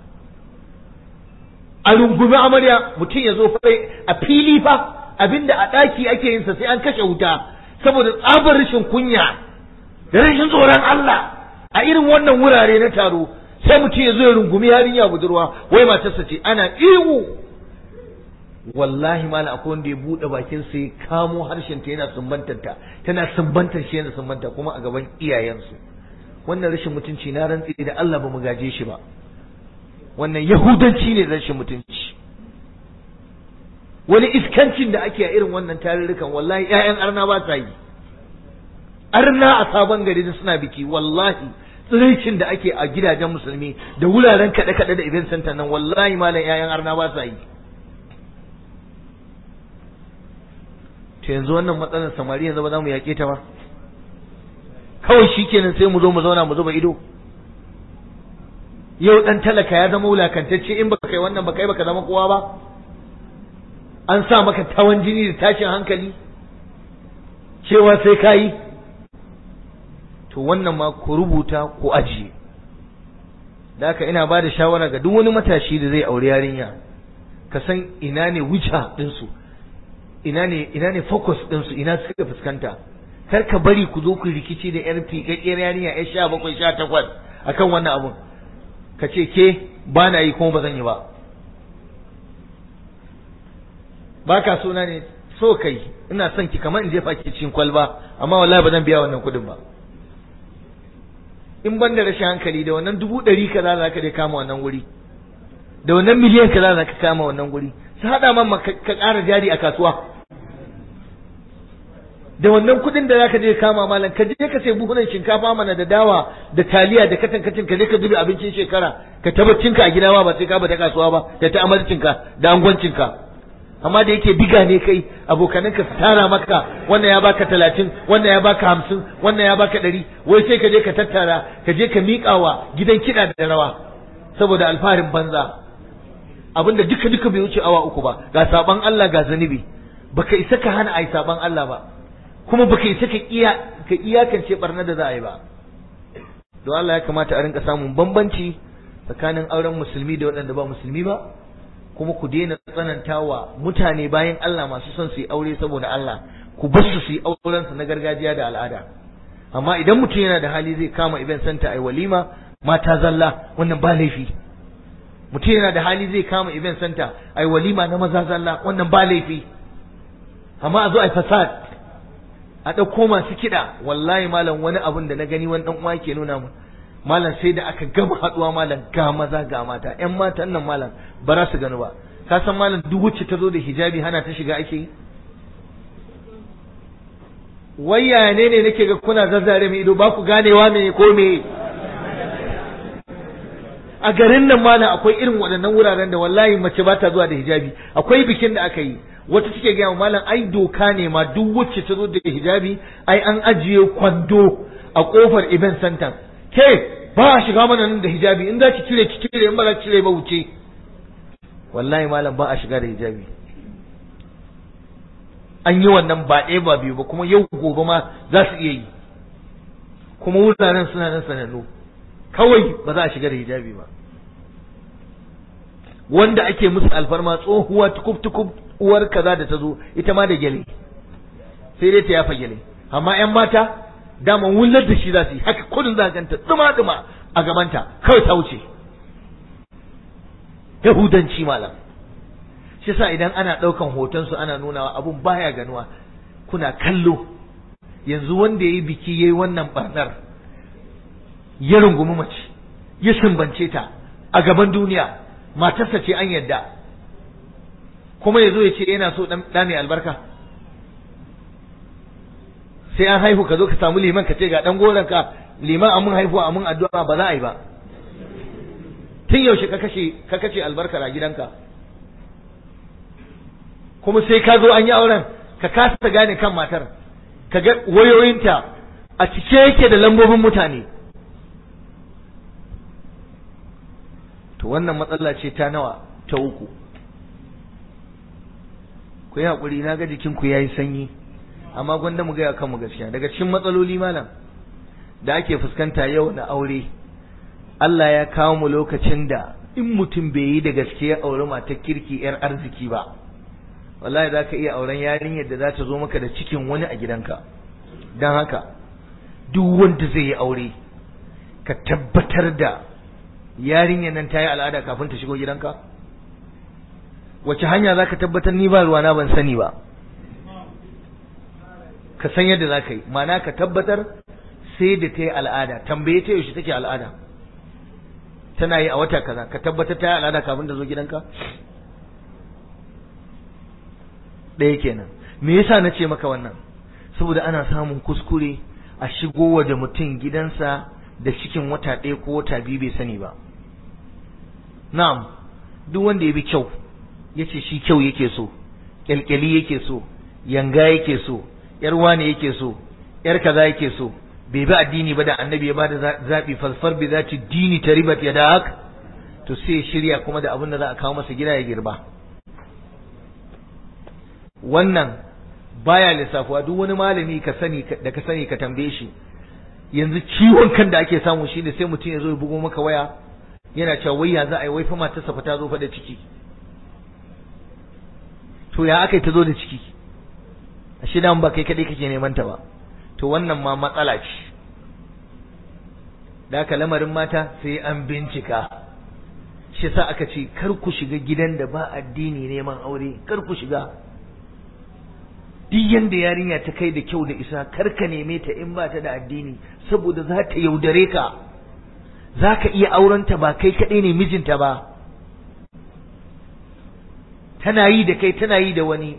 a rungumi amarya mutum ya zo fai a fili fa abinda a ɗaki ake yinsa sai an kashe wuta saboda tsabar rashin kunya da rashin tsoron Allah a irin wannan wurare na taro sai mutum ya zo ya rungumi yarinya budurwa wai matarsa ce ana ihu wallahi mala akwai wanda ya buɗe bakin sa ya kamo harshen ta yana sumbantar ta tana sumbantar shi yana sumbanta kuma a gaban iyayensu wannan rashin mutunci na rantsi da Allah ba mu gaje shi ba wannan yahudanci ne rashin mutunci wani iskancin da ake a irin wannan tarurrukan wallahi ƴaƴan arna ba sa yi arna a sabon gari da suna biki wallahi tsiraicin da ake a gidajen musulmi da wuraren kaɗe-kaɗe da event center nan wallahi malam ƴaƴan arna ba sa yi to yanzu wannan matsalar samari yanzu ba za mu yaƙe ta ba kawai shikenan sai mu zo mu zauna mu zuba ido yau dan talaka ya zama wulakantacce in baka kai wannan baka yi baka zama kowa ba an sa maka tawan jini da tashin hankali cewa sai ka yi to wannan ma ku rubuta ku ajiye da haka ina ba da shawara ga duk wani matashi da zai aure yarinya ka san ina ne wuce ɗinsu ina ne ina ne focus ɗinsu ina suka fuskanta kar ka bari ku zo ku rikici da yar fiƙaƙƙiyar yarinya yar sha bakwai sha takwas akan wannan abun ka ce ke ba na yi kuma ba zan yi ba ba ka suna ne so kai ina son ki kamar in jefa ki cikin kwalba amma wallahi ba zan biya wannan kuɗin ba in ban da rashin hankali da wannan dubu ɗari kaza za ka dai kama wannan wuri da wannan miliyan kaza za ka kama wannan wuri su haɗa man ka ƙara jari a kasuwa da wannan kuɗin da zaka je kama malam ka je ka sai buhunan shinkafa mana da dawa da taliya da katan kacin ka je ka zubi abincin shekara ka tabbacin ka a gida ma ba sai ka bata kasuwa ba da ta amarcin ka da angwancin ka amma da yake biga ne kai abokanan ka su tara maka wannan ya baka talatin wannan ya baka hamsin wannan ya baka ɗari wai sai ka je ka tattara ka je ka miƙawa gidan kiɗa da rawa saboda alfaharin banza abinda duka duka bai wuce awa uku ba ga saban Allah ga zanubi baka isa ka hana ai saban Allah ba kuma baka isa ka iya ka iyakance barna da za a yi ba don Allah ya kamata a rinka samun bambanci tsakanin auren musulmi da waɗanda ba musulmi ba kuma ku daina tsanantawa mutane bayan Allah masu son su yi aure saboda Allah ku bar su su yi auren su na gargajiya da al'ada amma idan mutum yana da hali zai kama event center ai walima mata zalla wannan ba laifi mutum yana da hali zai kama event center ai walima na maza zalla wannan ba laifi amma a zo ai fasad a ɗauko masu kiɗa wallahi malam wani abun da na gani wani ɗan uwa ke nuna mu malam sai da aka gama haɗuwa malam ga maza ga mata ƴan matan nan malam ba za su gani ba ka san malam duk wacce ta zo da hijabi hana ta shiga ake yi wai yaya ne ne nake ga kuna zazzare mai ido ba ku ganewa me ko me a garin nan malam akwai irin waɗannan wuraren da wallahi mace ba ta zuwa da hijabi akwai bikin da aka yi wata take gaya malam ai doka ne ma duk wacce ta zo da hijabi ai an ajiye kwando a kofar event center ke ba a shiga mana nan da hijabi in za ki cire ki cire in ba za ki cire ba wuce wallahi malam ba a shiga da hijabi an yi wannan ba ɗaya ba biyu ba kuma yau gobe ma za su iya yi kuma wuraren suna nan sanannu kawai ba za a shiga da hijabi ba wanda ake musu alfarma tsohuwa tukub tukub uwar kaza da ta zo ita ma da gyale sai dai ta yafa gyale amma yan mata dama wullar da shi za su yi haka kudin za ganta duma duma a gabanta kawai ta wuce yahudanci malam shi sa idan ana ɗaukan hoton su ana nunawa abun baya ganuwa kuna kallo yanzu wanda ya yi biki ya yi wannan barnar ya rungumi mace ya sumbance ta a gaban duniya matarsa ce an yadda kuma ya zo ya ce yana so ɗa mai albarka sai an haihu ka zo ka samu liman ka ce ga ɗan goronka liman amin haihuwa amin addu'a ba za a yi ba tun yaushe ka kashe ka kashe albarkar a gidanka kuma sai ka zo an yi auren ka kasa gane kan matar ka ga wayoyinta a cike yake da lambobin mutane to wannan matsala ce ta nawa ta uku ku yi haƙuri na ga jikinku ya yi sanyi amma gwanda mu gaya kanmu gaskiya daga cikin matsaloli malam da ake fuskanta yau na aure Allah ya kawo mu lokacin da in mutum bai yi da gaske ya auri matar kirki yar arziki ba wallahi za ka iya auren yarinyar da za ta zo maka da cikin wani a gidanka don haka duk wanda zai yi aure ka tabbatar da yarinyar nan ta yi al'ada kafin ta shigo gidanka wace hanya za ka tabbatar ni ba ruwana ban sani ba ka san yadda za ka yi mana ka tabbatar sai da ta yi al'ada tambaye ta yaushe take al'ada tana yi a wata kaza ka tabbatar ta yi al'ada kafin ta zo gidanka ɗaya kenan me yasa na ce maka wannan saboda ana samun kuskure a shigo da mutum gidansa da cikin wata ɗaya ko wata biyu bai sani ba na'am duk wanda ya bi kyau ya ce shi kyau yake so kyalkyali yake so yanga yake so yar wane yake so yar kaza yake so bai bi addini ba da annabi ya bada zaɓi falfar bi zati dini ta ribat ya da haka to sai shirya kuma da abin da za a kawo masa gida ya girba wannan baya lissafuwa duk wani malami ka sani da ka sani ka tambaye shi yanzu ciwon kan da ake samu shine sai mutum ya zo ya bugo maka waya yana cewa wai ya za a yi wai fa matarsa fa ta zo fa da ciki to ya aka ta zo da ciki ashe dan ba kai kadai kake neman ta ba to wannan ma matsala ce da haka lamarin mata sai an bincika shi sa aka ce kar ku shiga gidan da ba addini neman aure kar ku shiga duk yanda yarinya ta kai da kyau da isa kar ka neme ta in ba ta da addini saboda za ta yaudare ka za ka iya aurenta ba kai kaɗai ne mijinta ba tana yi da kai tana yi da wani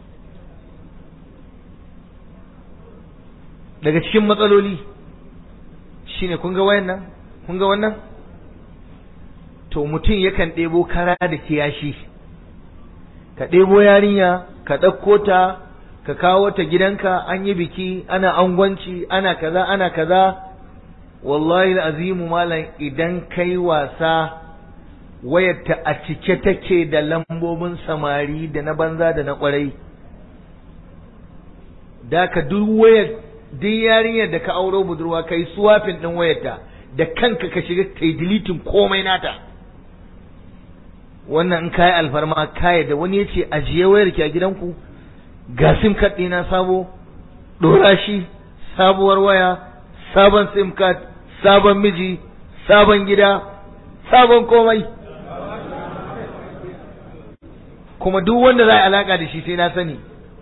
daga cikin matsaloli shine kun ga wayan nan kun ga wannan to mutum yakan ɗebo kara da kiyashi ka ɗebo yarinya ka ɗauko ta ka kawo ta gidanka an yi biki ana angwanci ana kaza ana kaza wallahi azimu malam idan kai wasa wayarta a cike take da lambobin samari da na banza da na kwarai da ka duk wayar duk yarinyar da ka auro budurwa kai suwafin din wayarta da kanka ka shiga kai deleting komai nata wannan in kai alfarma kai da wani yace ajiye wayar ki a gidanku ga sim card ɗina sabo dora shi sabuwar waya sabon sim card sabon miji sabon gida sabon komai kuma duk wanda za a alaka da shi sai na sani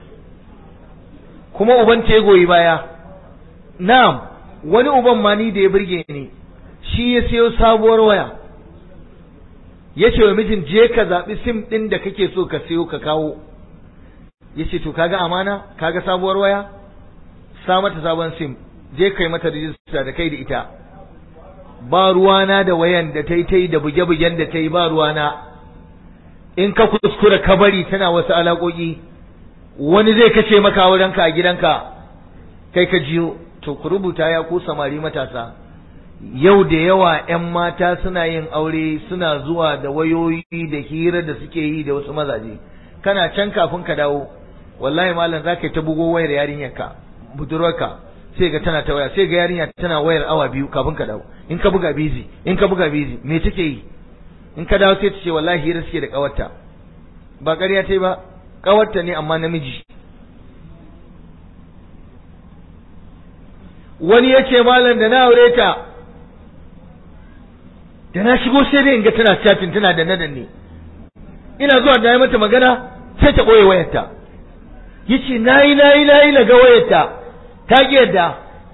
kuma uban ta ya goyi baya na'am wani uban ma ni da ya burge ni shi ya siyo sabuwar waya ya ce wa mijin je ka zaɓi sim ɗin da kake so ka siyo ka kawo ya ce to kaga amana kaga sabuwar waya sa mata sabon sim je kai mata rijista da kai da ita ba ruwana da wayan da ta yi ta yi da buge-bugen da ta yi ba ruwana in ka kuskura ka bari tana wasu alaƙoƙi wani zai kace maka wurinka a gidanka kai ka jiyo to ku rubuta ya ku samari matasa yau da yawa 'yan mata suna yin aure suna zuwa da wayoyi da hira da suke yi da wasu mazaje kana can kafin ka dawo wallahi malam za ka yi ta bugo wayar yarinyarka budurwarka sai ga tana ta waya sai ga yarinya tana wayar awa biyu kafin ka dawo in ka buga bizi in ka buga bizi me take yi in ka dawo sai ta ce wallahi hira suke da kawarta ba ƙarya ta yi ba kawarta ne amma namiji wani ya ce malam da na aure ta da na shigo sai dai in ga tana chatting tana da nadan ne ina zuwa da mata magana sai ta ɓoye wayarta yace nayi nayi nayi na ga wayarta ta ki yadda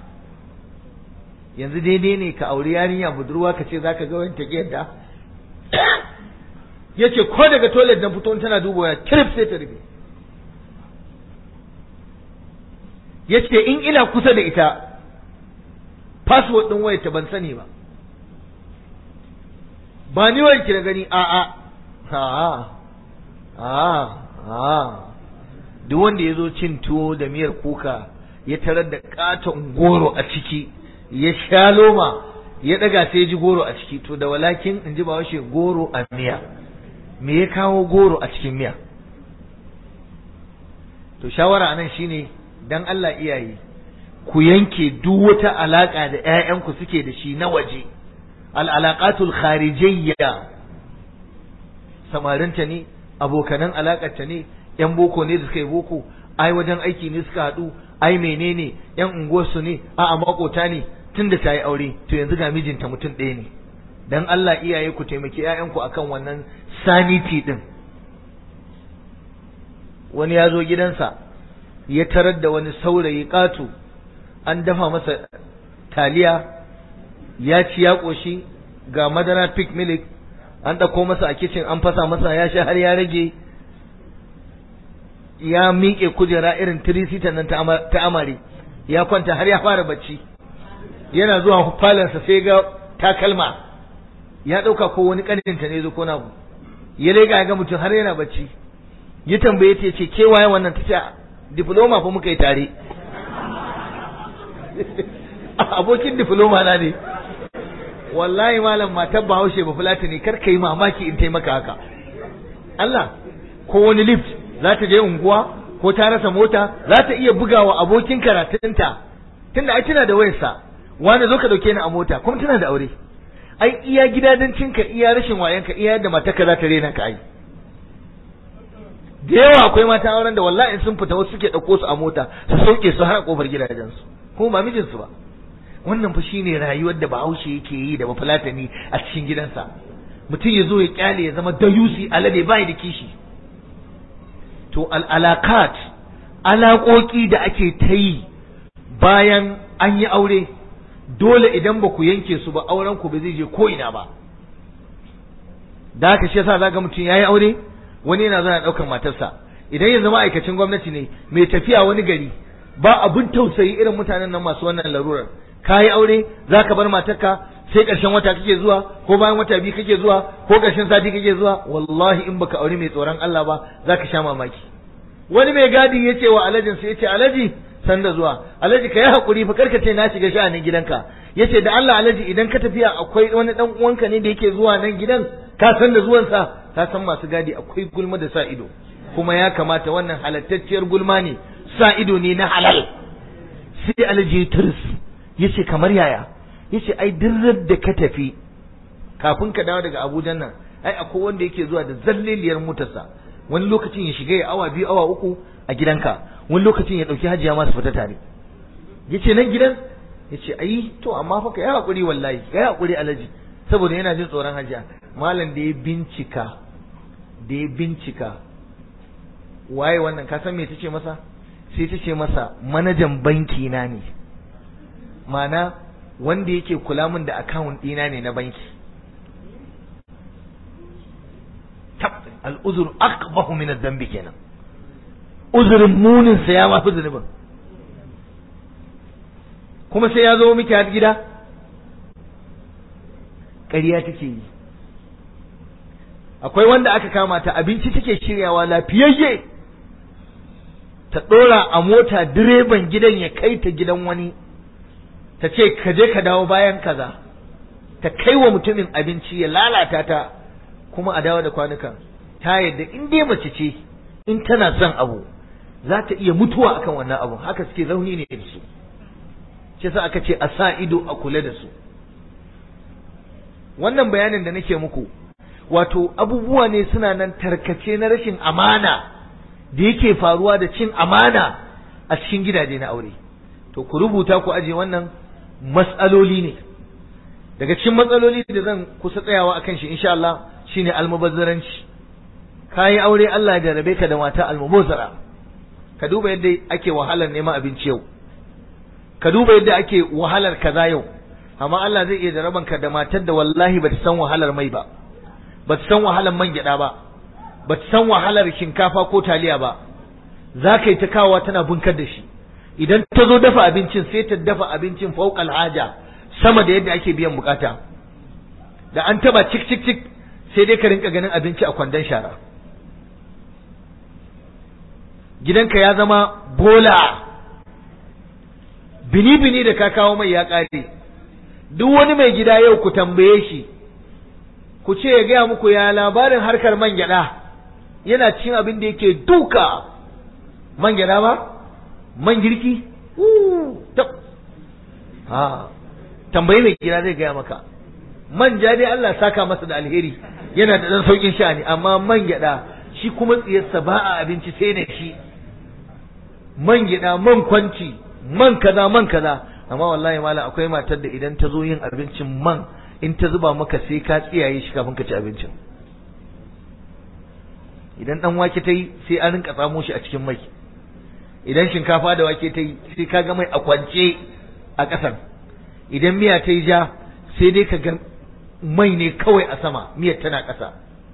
yanzu daidai ne ka auri yarinya budurwa ka ce zaka ga wayarta ki yadda yace ko daga toilet na fito tana duba waya kirif sai ta rufe yace in ina kusa da ita password din wayarta ban sani ba ba ni wanki na gani a a a a a duk wanda ya zo cin tuwo da miyar kuka ya tarar da katon goro a ciki ya sha loma ya daga sai ji goro a ciki to da walakin in ji ba washe goro a miya me ya kawo goro a cikin miya to shawara anan shine dan Allah iyaye ku yanke duk wata alaka da ƴaƴanku suke da shi na waje al'alaƙatul kharijiyya samarinta ne abokanan alaƙarta ne ‘yan boko ne da suka yi boko ai wajen aiki ne suka haɗu ai menene ‘yan unguwarsu ne a makota ne tun da ta yi aure to yanzu ga mijinta mutum ɗaya ne dan Allah iyaye ku taimaki ‘ya'yanku akan wannan saniti ɗin wani ya zo gidansa ya tarar da wani saurayi ƙato an dafa masa taliya ya ci ya ƙoshi ga madara pig milk an ɗauko masa a kicin an fasa masa ya sha har ya rage ya miƙe kujera irin tirisita nan ta amare ya kwanta har ya fara bacci yana zuwa falansa sai ga takalma ya ɗauka ko wani ƙaninta ne zo ko nagu ya lega ga mutum har yana bacci ya tambaye ta ce ke waye wannan ta ce diploma fa muka yi tare abokin diploma na ne wallahi malam matar bahaushe ba fulata ne kar ka yi mamaki in taimaka haka Allah ko wani lift za ta je unguwa ko ta rasa mota za ta iya bugawa abokin karatunta tunda ai tana da wayarsa wani zo ka dauke ni a mota kuma tana da aure ai iya gidadancinka iya rashin wayanka iya yadda matarka za ta rena ka ai da yawa akwai mata auren da wallahi sun fita wasu suke ɗauko su a mota su sauke su har a kofar gidajensu kuma ba mijinsu ba wannan fa shine rayuwar da bahaushe yake yi da bafulatani a cikin gidansa mutum ya zo ya kyale ya zama dayusi alade bai da kishi to al'alakat alaƙoƙi da ake ta yi bayan an yi aure dole idan ba ku yanke su ba auren ku ba zai je ko ina ba da haka shi yasa zaga mutum yayi aure wani yana zuwa ɗaukar matarsa idan yanzu ma'aikacin gwamnati ne mai tafiya wani gari ba abin tausayi irin mutanen nan masu wannan larurar ka yi aure za ka bar matarka sai ƙarshen wata kake zuwa ko bayan wata biyu kake zuwa ko ƙarshen sati kake zuwa wallahi in baka aure mai tsoron Allah ba za ka sha mamaki wani mai gadi ya ce wa alajin sai ya ce alaji san da zuwa alaji ka yi haƙuri fa karka ce na shiga sha'anin gidanka ya ce da Allah alaji idan ka tafiya akwai wani ɗan uwanka ne da yake zuwa nan gidan ka san da zuwansa ka san masu gadi akwai gulma da sa ido kuma ya kamata wannan halattacciyar gulma ne sa ido ne na halal sai alaji turis ya ce kamar yaya ya ce ai dirrar da ka tafi kafin ka dawo daga abuja nan ai akwai wanda yake zuwa da zalleliyar motarsa wani lokacin ya shiga ya awa biyu awa uku a gidanka wani lokacin ya ɗauki hajiya masu fita tare ya ce nan gidan ya ce ai to amma fa ka yi haƙuri wallahi ka yi haƙuri alaji saboda yana jin tsoron hajiya malam da ya bincika da ya bincika waye wannan ka san me ta ce masa sai ta ce masa manajan banki na ne mana wanda yake kula min da akawun ɗina ne na banki tab al'uzur aqbahu min ad-dambi kenan uzurin munin sa ya mafi zunubin kuma sai ya zo miki har gida ƙarya take yi akwai wanda aka kama ta abinci take shiryawa lafiyayye ta ɗora a mota direban gidan ya kai ta gidan wani ta ce ka je ka dawo bayan kaza ta kai wa mutumin abinci ya lalata ta kuma a dawo da kwanukan ta yadda in dai mace ce in tana son abu za ta iya mutuwa akan wannan abu haka suke zauni ne da su shi sa aka ce a sa ido a kula da su wannan bayanin da nake muku wato abubuwa ne suna nan tarkace na rashin amana da yake faruwa da cin amana a cikin gidaje na aure to ku rubuta ku aje wannan matsaloli ne daga cikin matsaloli da zan kusa tsayawa akan shi insha Allah shine almubazzaranci kayi aure Allah ya jarabe ka da mata almubazzara ka duba yadda ake wahalar neman abinci yau ka duba yadda ake wahalar kaza yau amma Allah zai iya jaraban ka da matar da wallahi bata san wahalar mai ba bata san wahalar man gyada ba bata san wahalar shinkafa ko taliya ba za ka yi ta kawowa tana bunkar da shi idan ta zo dafa abincin sai ta dafa abincin fauƙal haja sama da yadda ake biyan bukata da an taba cik cik cik sai dai ka rinka ganin abinci a kwandon shara gidanka ya zama bola bini bini da ka kawo mai ya ƙare duk wani mai gida yau ku tambaye shi ku ce ya gaya muku ya labarin harkar man gyaɗa yana cin abin da yake duka man gyaɗa ba man girki ha tambayi mai gida zai gaya maka manja dai Allah saka masa da alheri yana da dan saukin sha'ani amma man gyada shi kuma tsiyarsa ba a abinci sai da shi man gyada man kwanci man kaza man kaza amma wallahi malam akwai matar da idan ta zo yin abincin man in ta zuba maka sai ka tsiyaye shi kafin ka ci abincin idan dan wake ta yi sai an rinka tsamo shi a cikin mai idan shinkafa da wake ta yi sai ka ga mai a kwance a ƙasan idan miya ta yi ja sai dai ka ga mai ne kawai a sama miyar tana ƙasa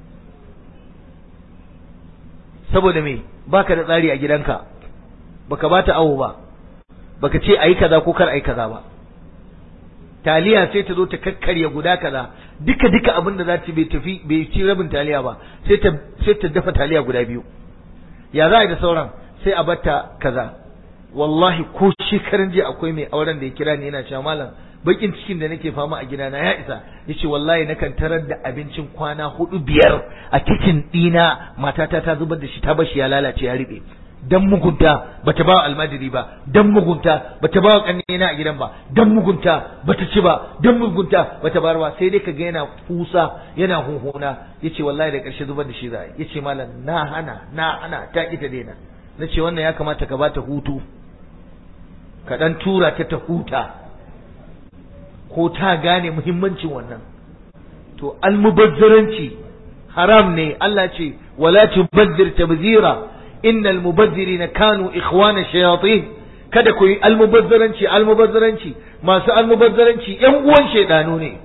saboda me baka da tsari a gidanka baka ba ta awo ba baka ce ayi kaza ko kar ayi kaza ba taliya sai ta zo ta kakkarya guda kaza duka duka abin da za ta bai tafi bai ci rabin taliya ba sai ta sai ta dafa taliya guda biyu ya za a yi da sauran sai a batta kaza wallahi ko shekaran jiya akwai mai auren da ya kira ni yana cewa malam bakin cikin da nake fama a gidana ya isa yace wallahi nakan tarar da abincin kwana hudu biyar a kicin dina matata ta zubar da shi ta bashi ya lalace ya riɓe dan mugunta bata ba almajiri ba dan mugunta bata ba kannena a gidan ba dan mugunta bata ci ba dan mugunta bata bar ba sai dai kaga yana fusa yana hunhuna yace wallahi da karshe zubar da shi za yace malam na hana na hana ta ki ta daina nace wannan ya kamata ka bata hutu ka dan tura ta ta huta ko ta gane muhimmancin wannan to almubazzaranci haram ne Allah ce wala tubazzir tabzira innal mubazzirina kanu ikhwana shayatin kada ku yi almubazzaranci almubazzaranci masu almubazzaranci yan uwan shaidanu ne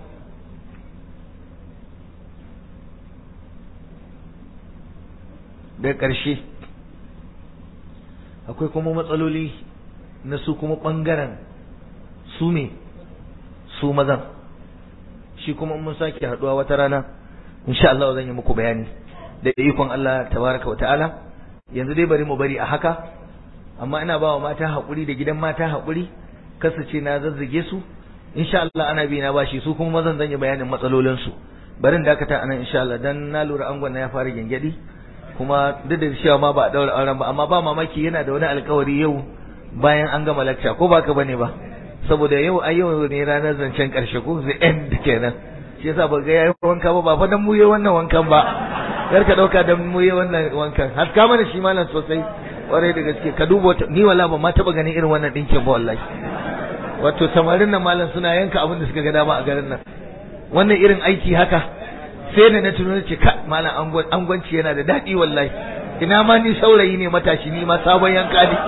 da ƙarshe akwai kuma matsaloli na su kuma ɓangaren su ne su mazan shi kuma mun sake haɗuwa wata rana insha Allah zan yi muku bayani da ikon Allah tabaraka wa ta'ala yanzu dai bari mu bari a haka amma ina ba wa mata haƙuri da gidan mata haƙuri kasa ce na zazzage su insha Allah ana bi na bashi su kuma mazan zan yi bayanin matsalolin su barin dakata anan insha Allah dan na lura angon na ya fara gengedi kuma duk da cewa ma ba a daura auren ba amma ba mamaki yana da wani alƙawari yau bayan an gama lecture ko baka bane ba saboda yau a yau ne ranar zancen karshe ko the end kenan shi yasa ba ga yayi wanka ba ba fa dan muye wannan wankan ba kar ka dauka dan muye wannan wankan haska mana shi malam sosai kwarai da gaske ka duba ni wala ba ma taba ganin irin wannan dinkin ba wallahi wato samarin nan malam suna yanka abin da suka ga dama a garin nan wannan irin aiki haka sai da na tuno ce ka malam angwanci yana da daɗi wallahi ina ma ni saurayi ne matashi ni ma sabon yanka ne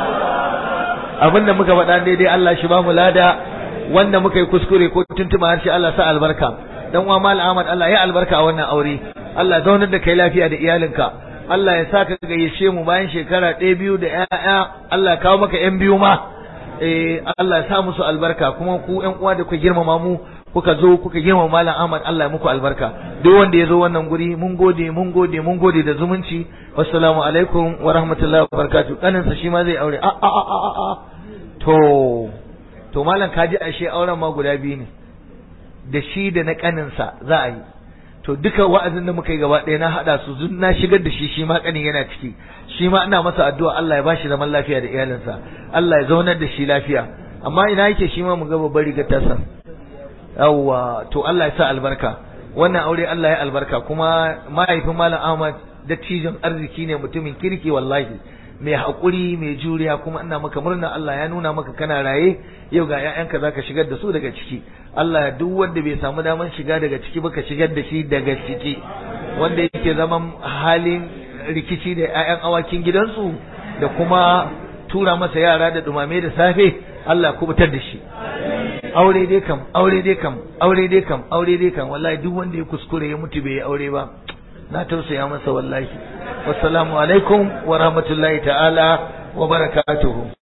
abin da muka faɗa daidai Allah shi ba mu lada wanda muka yi kuskure ko tuntuma harshe Allah sa albarka dan uwa mal Ahmad Allah ya albarka a wannan aure Allah zaunar da kai lafiya da iyalinka Allah ya saka gayyace mu bayan shekara ɗaya biyu da ƴaƴa Allah ya kawo maka ƴan biyu ma eh Allah ya sa musu albarka kuma ku ƴan uwa da kuka girmama mu kuka zo kuka girmama malam Ahmad Allah ya muku albarka duk wanda ya zo wannan guri mun gode mun gode mun gode da zumunci wassalamu alaikum wa rahmatullahi wa barakatuh kaninsa shi ma zai aure a a a a a to to malam kaji ashe auren ma guda biyu ne da shi da na kaninsa za a yi to duka wa'azin da muka yi gaba ɗaya na haɗa su zun na shigar da shi shi ma kanin yana ciki shi ma ina masa addu'a Allah ya bashi zaman lafiya da iyalinsa Allah ya zaunar da shi lafiya amma ina yake shi ma mu ga babbar rigar tasa yawwa to Allah ya sa albarka wannan aure Allah ya albarka kuma mahaifin malam Ahmad dattijon arziki ne mutumin kirki wallahi mai haƙuri mai juriya kuma ina maka murna Allah ya nuna maka kana raye yau ga ƴaƴanka zaka shigar da su daga ciki Allah duk wanda bai samu daman shiga daga ciki ba ka shigar da shi daga ciki wanda yake zaman halin rikici da ƴaƴan awakin gidansu da kuma tura masa yara da dumame da safe Allah kubutar da shi aure dai kam aure dai kam aure dai kam aure dai kam wallahi duk wanda ya kuskure ya mutu bai yi aure ba na tausaya masa wallahi wassalamu alaikum wa rahmatullahi ta'ala wa barakatuhu